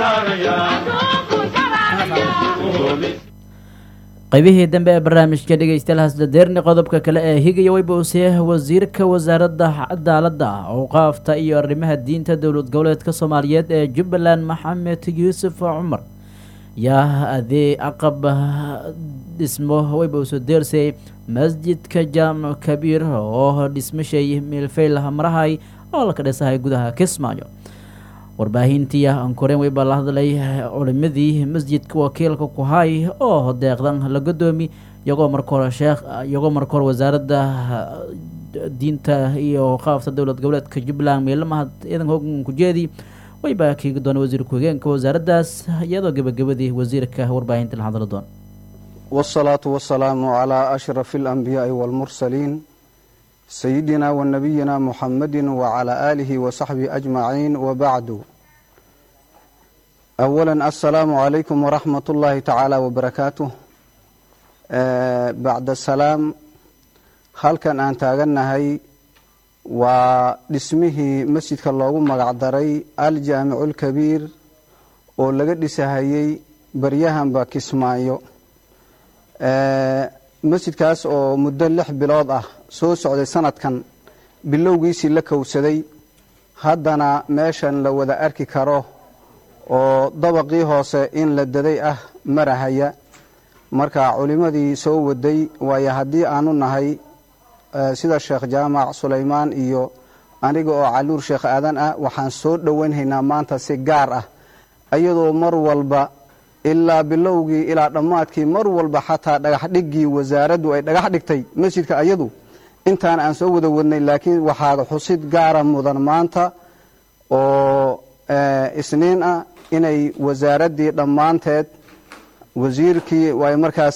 qaybihii dambe ee barnaamijka dhegeystayaal dadeerni qodobka kale ee higaya weyba uusee wasiirka wasaaradda cadaaladda awqaafta iyo arrimaha diinta dowlad goboleedka soomaaliyeed ee jubbaland maxamed yuusuf cumar yaa adee aqab dhismo weyba usoo deersay masjidka jaamac kabiir oo dhismashay miilfeyl marahay oo laka dhisahay gudaha kismaayo warbaahintii ankoreen weyba la hadlay culimadii masjidka wakiilka ku hay oo deeqdan la godoomi iyagoo marka hore sheekh iyagoo marka hore wasaaradda diinta iyo qaafta dowlad goboleedka jubbaland meelamaha ciidan hoogan ku jeedi weyba kiigi doona wasiir ku-xigeenka wasaaraddaas iyadoo gebagabadii wasiirka warbaahinta la hadli doona والصلاة والسلام على أشرف الأنبياء والمرسلين سيدنا ونبينا محمد وعلى آله وصحبه أجمعين وبعد أولا السلام عليكم ورحمة الله تعالى وبركاته آه بعد السلام هل كان أن تاغنهي ودسمه مسجد كالله مقعدري الجامع الكبير ولقد دسهيي بريهم باكسمايو masjidkaas oo muddo lix bilood ah soo socday sanadkan bilowgiisii la kowsaday haddana meeshan la wada arki karo oo dabaqii hoose in la daday ah marahaya marka culimmadii soo waday waayo haddii aanu nahay sida sheekh jaamac sulaymaan iyo aniga oo caluur sheekh aadan ah waxaan soo dhowaynhaynaa maanta si gaar ah iyadoo mar walba ilaa bilowgii ilaa dhammaadkii mar walba xataa dhagax dhiggii wasaaraddu ay dhagax dhigtay masjidka ayadu intaan aan soo wada wadnay laakiin waxaad xusid gaara mudan maanta oo isniin ah inay wasaaraddii dhammaanteed wasiirkii waayo markaas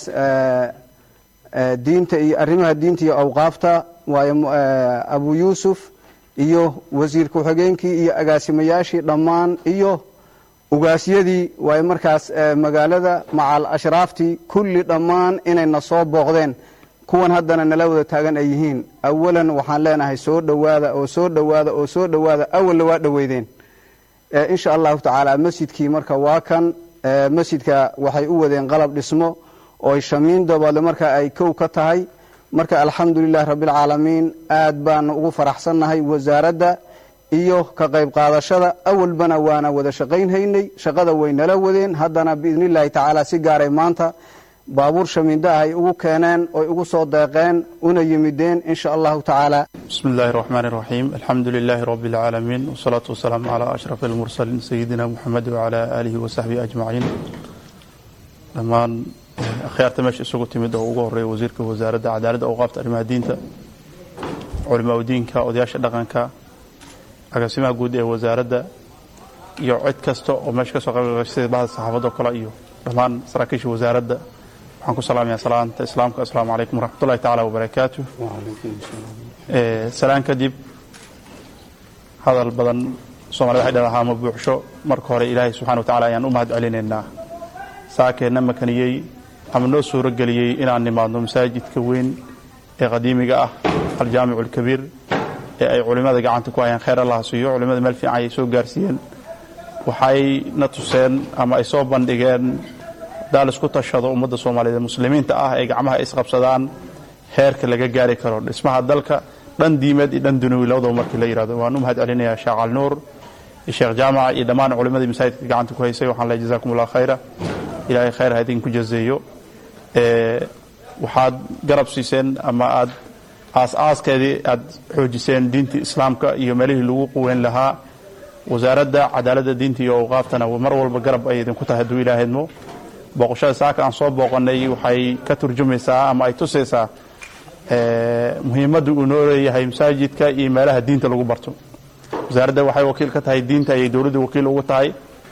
diinta iyo arrimaha diinta iyo awqaafta waayo abu yuusuf iyo wasiir ku-xigeenkii iyo agaasimayaashii dhammaan iyo ugaasyadii waayo markaas magaalada macal ashraaftii kulli dhammaan inayna soo booqdeen kuwan haddana nala wada taagan ay yihiin awalan waxaan leenahay soo dhowaada oo soo dhowaada oo soo dhowaada awalna waa dhoweydeen insha allahu tacaala masjidkii marka waa kan masjidka waxay u wadeen qalab dhismo oo ay shamiin daboodle marka ay kow ka tahay marka alxamdu lilahi rabbialcaalamiin aad baanu ugu faraxsannahay wasaaradda iyo ka qayb qaadashada awalbana waana wada shaqaynhaynay shaqada way nala wadeen haddana biidni illaahi tacaala si gaaray maanta baabuur shamiinda ah ay ugu keeneen oy ugu soo deeqeen una yimideen insha allahu tacaala بسم الله الرحمن الرحيم الحمد لله رب العالمين والصلاة والسلام على أشرف المرسلين سيدنا محمد وعلى آله وصحبه أجمعين dhammaan akhyaarta meesha isugu timid oo ugu horeeya wasiirka wasaaradda cadaaladda awqaafta arrimaha diinta culimaa diinka odayaasha dhaqanka agaasimaha guud ee wasaaradda iyo cid kasta oo meesha ka soo qaybgashay sida bahda saxaafadoo kale iyo dhammaan saraakiisha wasaaradda waxaan ku salaamayaa salaanta islaamka asalaamu calaykum waraxmatullahi tacaala wabarakaatu salaan kadib hadal badan soomaalida waxay dhalahaa ma buuxsho marka hore ilaahay subxana wa tacala ayaan u mahad celinaynaa saakeenna makaniyey ama noo suuro geliyey inaan nimaadno masaajidka weyn ee qadiimiga ah aljaamicu alkabiir ee ay culimmada gacanta ku hayaan kheyr allah siiyo culimmada meel fiican ayay soo gaarsiiyeen waxay na tuseen ama ay soo bandhigeen daal isku tashado ummadda soomaaliyeed muslimiinta ah ee gacmaha isqabsadaan heerka laga gaari karo dhismaha dalka dhan diimeed iyo dhan dunawi labadaba markii la yidhahdo waan u mahad celinayaa sheekh calnuur iyo sheekh jaamaca iyo dhammaan culimmadii masaajidka gacanta ku haysay waxaan leeyahay jazakum allah khayra ilaahay khayr ha idinku jazeeyo waxaad garab siiseen ama aad aas-aaskeedii aad xoojiseen diintii islaamka iyo meelihii lagu quweyn lahaa wasaaradda cadaaladda diinta iyo awqaaftana mar walba garab ay idinku tahay hadduu ilaahydmo booqashada saaka aan soo booqanay waxay ka turjumaysaa ama ay tusaysaa muhiimadda uu noo leeyahay masaajidka iyo meelaha diinta lagu barto wasaaradda waxay wakiil ka tahay diinta ayay dowladda wakiil ugu tahay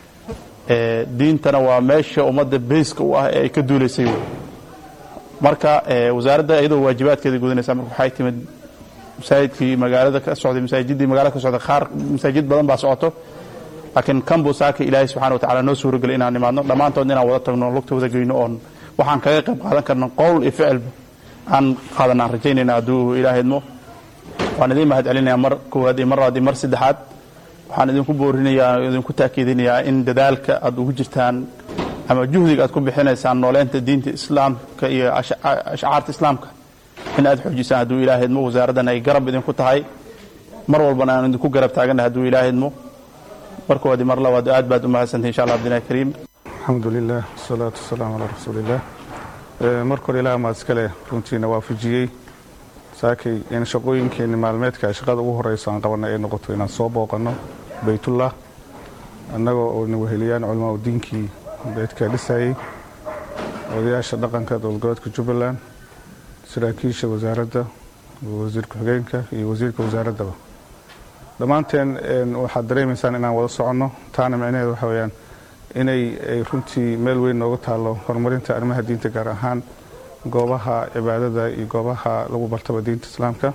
diintana waa meesha ummadda beyska u ah ee ay ka duulaysay marka wasaaradda iyadoo waajibaadkeeda gudanaysa marka waxay timid masaajidkii magaalada ka socday masaajidii magaalada ka socday qaar masaajid badan baa socoto laakiin kanbu saaka ilaahay subxana wa tacala noo suurogeliy inaan nimaadno dhammaantood inaan wada tagno lugta wada geyno oon waxaan kaga qayb qaadan karno qowl iyo ficilba aan qaadan aan rajaynayna hadduu ilaahaydmo waan idiin mahad celinaya mar koowaad iyo mar labaad iyo mar saddexaad waxaan idinku boorinayaa idinku taakiidinayaa in dadaalka aad ugu jirtaan ama juhdiga aad ku bixinaysaan nooleynta diinta islaamka iyo ashcaarta islaamka in aad xoojisaan hadduu ilaahydmo wasaaraddan ay garab idinku tahay mar walbana aan idinku garab taagannahay hadduu ilaahydmo markoodii mar labaad aad baad u mahadsantahay insha allah abdinahi kariim alxamdu lilah wasalaatu wasalaamu calaa rasuuliillah marka hore ilaah maad iskale runtiina waafajiyey saakay in shaqooyinkeenni maalmeedka shaqada ugu horeyso aan qabanay ay noqoto inaan soo booqanno baytullah annagoo oo na weheliyaan culamaa diinkii beydka dhisayey odayaasha dhaqanka dowladgoboleedka jubbaland saraakiisha wasaaradda wasiir ku-xigeenka iyo wasiirka wasaaraddaba dhammaanteen waxaad dareemaysaan inaan wada soconno taana micnaheedu waxa weyaan inay runtii meel weyn nooga taallo horumarinta arrimaha diinta gaar ahaan goobaha cibaadada iyo goobaha lagu bartaba diinta islaamka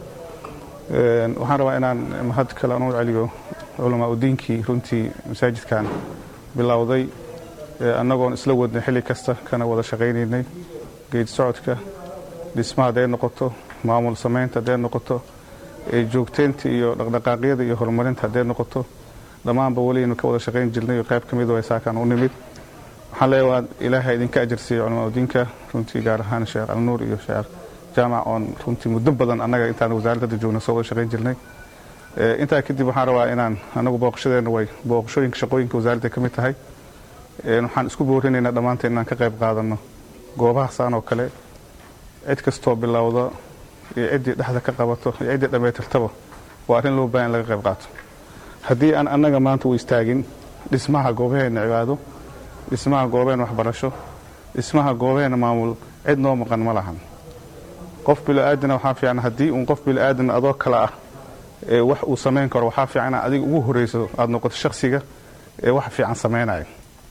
waxaan rabaa inaan mahad kale aan u celiyo culamaa udiinkii runtii masaajidkan bilowday annagoon isla wadnay xilli kasta kana wada shaqaynaynay geed socodka dhismaha hadday noqoto maamul samaynta hadday noqoto joogteynta iyo dhaqdhaqaaqyada iyo horumarinta hadday noqoto dhammaanba weliynu ka wada shaqayn jirnay qayb ka mid way saakaan u nimid waxaan leeyahay waa ilaahay idinka ajarsiiya culamaa udiinka runtii gaar ahaan sheekh alnuur iyo sheekh jaamac oon runtii muddo badan annaga intaan wasaaradda joogna soo wada shaqayn jirnay intaa kadib waxaan rabaa inaan anagu booqashadeenna way booqashooyinka shaqooyinka wasaaradda ka mid tahay waxaan isku boorinaynaa dhammaanteen inaan ka qayb qaadanno goobahaasaan oo kale cid kastoo bilowda iyo ciddii dhexda ka qabato iyo ciddii dhammaytirtaba waa arrin loo baahan in laga qayb qaato haddii aan annaga maanta u istaagin dhismaha goobaheenna cibaado dhismaha goobaheenna waxbarasho dhismaha goobaheenna maamul cid noo maqan ma lahan qof bilo-aadana waxaa fiican haddii uun qof bilo-aadan adoo kale ah ee wax uu samayn karo waxaa fiican inaad adiga ugu horreyso aada noqoto shakhsiga ee wax fiican samaynaya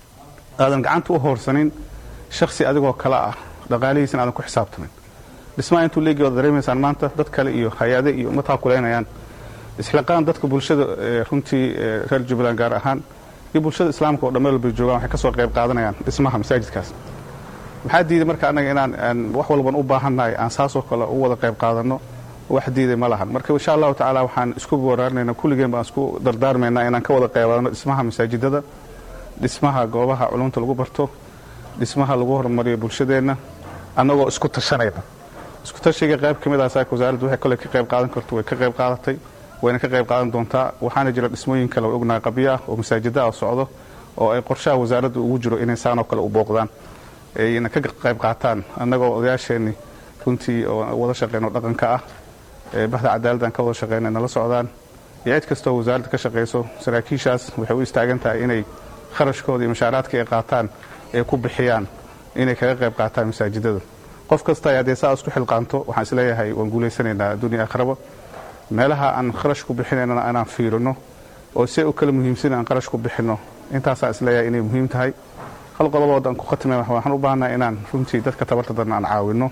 aadan gacanta u hoorsanin shakhsi adigoo kale ah dhaqaalihiisana aadan ku xisaabtamin dhismaha intuu leegi waad dareemaysaan maanta dad kale iyo hay-ade iyo ma taakulaynayaan isxilaqaan dadka bulshada runtii reer jubbaland gaar ahaan iyo bulshada islaamka oo dhameel walbay joogaan waxay ka soo qayb qaadanayaan dhismaha masaajidkaas maxaa diiday marka annaga inaan wax walban u baahannahay aan saasoo kale u wada qayb qaadanno wax diiday ma lahan marka insha allahu tacaala waxaan isku booraarinayna kulligeen baan isku dardaarmaynaa inaan ka wada qayb qaadano dhismaha masaajidada dhismaha goobaha culumta lagu barto dhismaha lagu horumariyo bulshadeenna annagoo isku tashanayna isku tashiga qayb ka mid ah saaka wasaaraddu waxay kole ka qayb qaadan karto way ka qayb qaadatay wayna ka qayb qaadan doontaa waxaana jira dhismooyin kale oo ognahay qabyo ah oo masaajida ah socdo oo ay qorshaha wasaaraddu ugu jiro inay saanoo kale u booqdaan ayna ka qayb qaataan annagoo odayaasheenni runtii oo wada shaqeyno dhaqanka ah bahda cadaaladdan ka wada shaqeyna nala socdaan iyo cid kastoo wasaaradda ka shaqayso saraakiishaas waxay u istaagan tahay inay kharashkooda iyo mashaaraadka ay qaataan ee ku bixiyaan inay kaga qayb qaataan masaajidada qof kasta haddee saa isku xilqaanto waxaan isleeyahay waan guulaysanaynaa adduuniya akhraba meelaha aan kharash ku bixinaynana inaan fiirino oo si u kala muhiimsan aan qarash ku bixinno intaasaan isleeyahay inay muhiim tahay hal qodobood aan ku khatimay waxaan u baahannahay inaan runtii dadka tabarta daran aan caawinno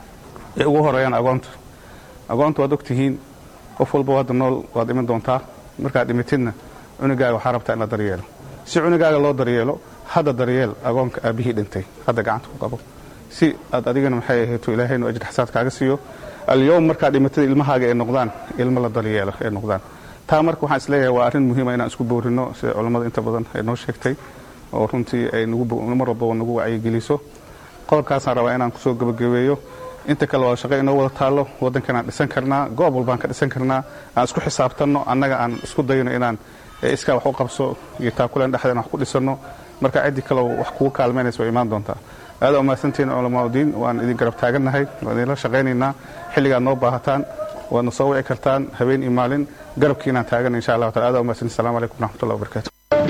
ee ugu horeeyaan agoonta agoonta waad ogtihiin qof walba hadda nool waad iman doontaa markaad dhimitidna cunugaaga waxaa rabtaa in la daryeelo si cunugaaga loo daryeelo hadda daryeel agoonka aabbihii dhintay hadda gacanta ku qabo si aad adigana maxay ahayto ilaahaynu ajir xasaad kaaga siiyo alyowm markaad dhimatada ilmahaaga ay noqdaan ilmo la daryeelo ay noqdaan taa marka waxaan isleeyahay waa arrin muhiima inaan isku boorino sida culammada inta badan ay noo sheegtay oo runtii ay mar walbaba nagu wacyigeliso qodobkaasaan rabaa inaan kusoo gebagabeeyo inta kale waa shaqo inoo wada taallo waddankan aan dhisan karnaa goob walbaan ka dhisan karnaa aan isku xisaabtanno annaga aan isku dayno inaan iskaa wax u qabso iyo taakuleen dhexdeen wax ku dhisanno marka ciddii kaleo wax kugu kaalmaynaysa way imaan doontaa aada umahadsantihiin culamaauddiin waan idin garab taagannahay waan idinla shaqaynaynaa xilligaad noo baahataan waadna soo wici kartaan habeen iyo maalin garabkiinaan taagan insha allah taala aada umahadsantiin assalamu calaykum waraxmatullahi wabarakatu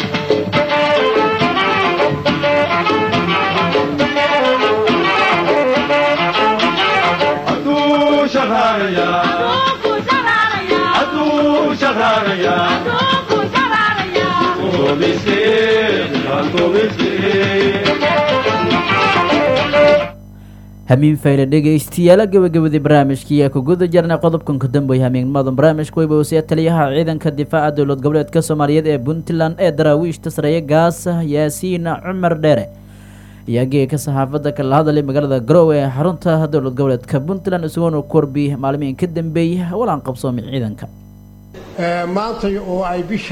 hamiin fayle dhegaystiyaala gabagabadii barnaamijkii ku guda jirnay qodobkan ka dambeeya hamiinnimadan barnaamijka weyba wasiya taliyaha ciidanka difaaca dowlad goboleedka soomaaliyeed ee puntland ee daraawiishta sareeye gaasa yaasiin cumar dheere iyagii ka saxaafadda kala hadalay magaalada garowe ee xarunta dowlad goboleedka puntland isagoona ku warbi maalmihin ka dambeeyay walaan qabsoomay ciidanka maanta oo ay bisha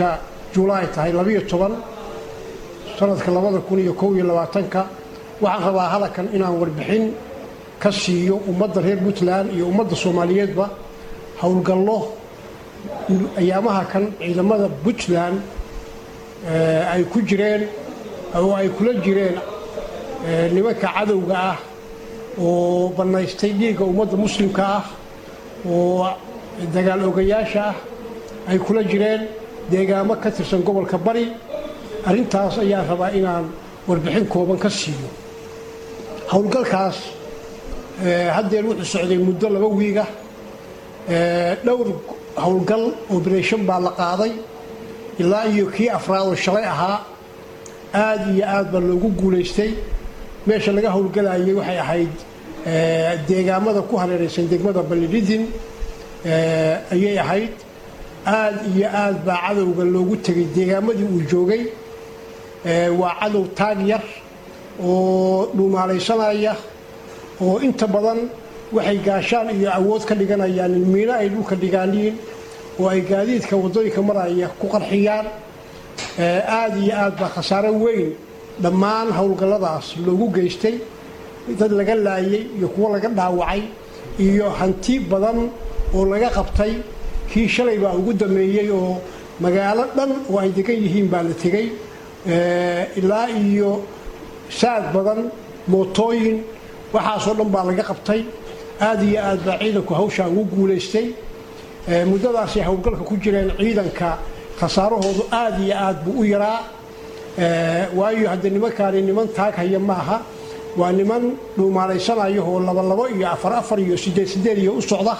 julaay tahay labiyo toban sanadka labada kun iyo kow iyo labaatanka waxaan rabaa halakan inaan warbixin ka siiyo ummadda reer puntland iyo ummadda soomaaliyeedba howlgallo ayaamaha kan ciidamada puntland ay ku jireen oo ay kula jireen nimanka cadowga ah oo bannaystay dhiigga ummadda muslimka ah oo dagaal ogayaasha ah ay kula jireen deegaamo ka tirsan gobolka bari arrintaas ayaan rabaa inaan warbixin kooban ka siiyo howlgalkaas haddeer wuxuu socday muddo laba wiiga dhowr howlgal oberation baa la qaaday ilaa iyo kii afraad oo shalay ahaa aad iyo aad baa loogu guulaystay meesha laga howlgalayay waxay ahayd deegaamada ku hareeraysan degmada balidhidin ayay ahayd aad iyo aad baa cadowga loogu tegay deegaamadii uu joogay waa cadow taag yar oo dhuumaalaysanaya oo inta badan waxay gaashaan iyo awood ka dhiganayaan in miino ay dhulka dhigaaniin oo ay gaadiidka waddooyinka maraya ku qarxiyaan aad iyo aad baa khasaaro weyn dhammaan howlgalladaas loogu geystay dad laga laayay iyo kuwo laga dhaawacay iyo hanti badan oo laga qabtay kii shalay baa ugu dameeyey oo magaalo dhan oo ay degan yihiin baa la tegey ilaa iyo saad badan mootooyin waxaasoo dhan baa laga qabtay aad iyo aad baa ciidanku hawshaa ugu guulaystay muddadaasay howlgalka ku jireen ciidanka khasaarahoodu aad iyo aad buu u yaraa waayo haddee nimankaani niman taag haya maaha waa niman dhuumaalaysanaya oo labalabo iyo afar afar iyo sideed sideed iyo u socda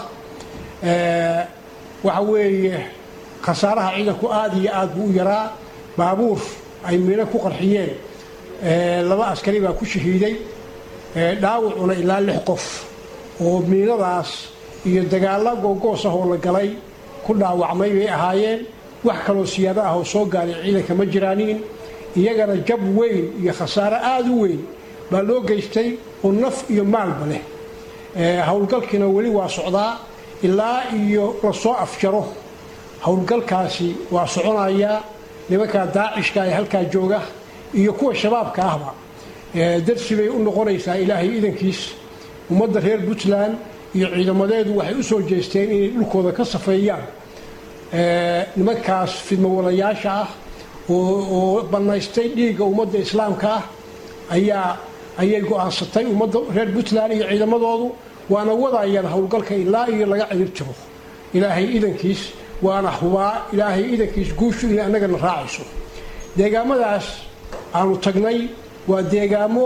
waxa weeye khasaaraha ciidanku aad iyo aad buu u yaraa baabuur ay miino ku qarxiyeen laba askari baa ku shahiiday dhaawacuna ilaa lix qof oo miinadaas iyo dagaalla googoos ah oo la galay ku dhaawacmay bay ahaayeen wax kaloo siyaado ah oo soo gaaray ciidanka ma jiraaniin iyagana jab weyn iyo khasaaro aada u weyn baa loo geystay oo naf iyo maalba leh howlgalkiina weli waa socdaa ilaa iyo lasoo afjaro howlgalkaasi waa soconayaa nimankaa daacishka ee halkaa jooga iyo kuwa shabaabka ahba darsi bay u noqonaysaa ilaahay idankiis ummadda reer puntland iyo ciidamadeedu waxay u soo jeesteen inay dhulkooda ka safeeyaan nimankaas fidmawalayaasha ah oo bannaystay dhiigga ummadda islaamka ah ayaa ayay go'aansatay ummadda reer puntland iyo ciidamadoodu waana wadayaan howlgalka ilaa iyo laga cirib jiro ilaahay idankiis waana hubaa ilaahay idankiis guushu inay annagana raacayso deegaamadaas aanu tagnay waa deegaamo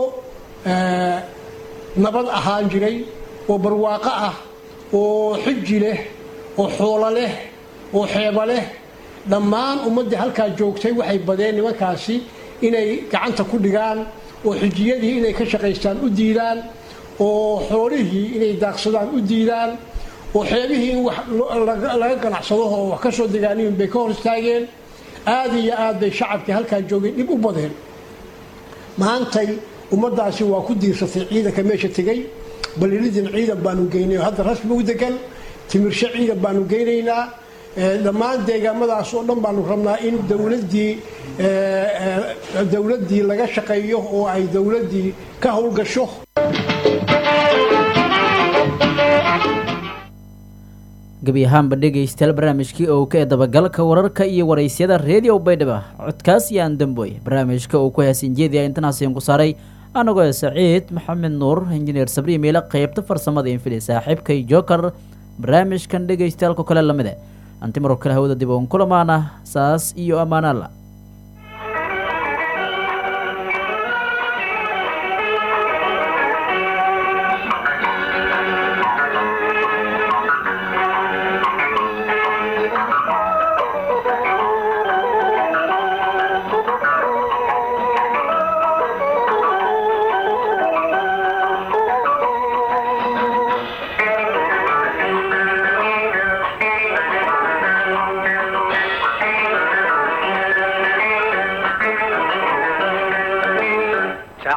nabad ahaan jiray oo barwaaqo ah oo xiji leh oo xoolo leh oo xeeba leh dhammaan ummaddii halkaa joogtay waxay badeen nimankaasi inay gacanta ku dhigaan oo xijiyadii inay ka shaqaystaan u diidaan oo xoolihii inay daaqsadaan u diidaan oo xeebihii in wax laga ganacsado oo wax ka soo degaaniin bay ka hor istaageen aad iyo aad bay shacabkii halkaa joogay dhib u badeen maantay ummaddaasi waa ku diirsatay ciidanka meesha tegey balilidin ciidan baanu geynay oo hadda rasmi u degan timirshe ciidan baanu geynaynaa dhammaan deegaamadaas oo dhan baanu rabnaa in dowladdii dowladdii laga shaqeeyo oo ay dowladdii ka howlgasho gebi ahaanba dhegaystayaal barnaamijkii oo ka ee dabagalka wararka iyo waraysyada reediyo baydhaba codkaas iyo andamboy barnaamijka uu ku heesin jeediya intanaasin ku saaray anagoo saciid maxamed nuur injineer sabri miile qeybta farsamada infili saaxiibkay joker barnaamijkan dhegaystayaalko kale lamide anti maror kale hawada dib uun kulamaana saas iyo ammaanaalla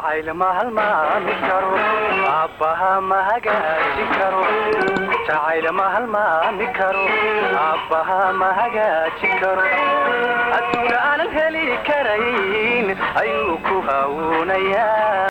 jacayl ma halmaami karo aabbaha ma hagaajin karo jacayl ma halmaami karo aabbaha ma hagaajin karo adduun aanan heli karayn ayuu ku hawuunayaa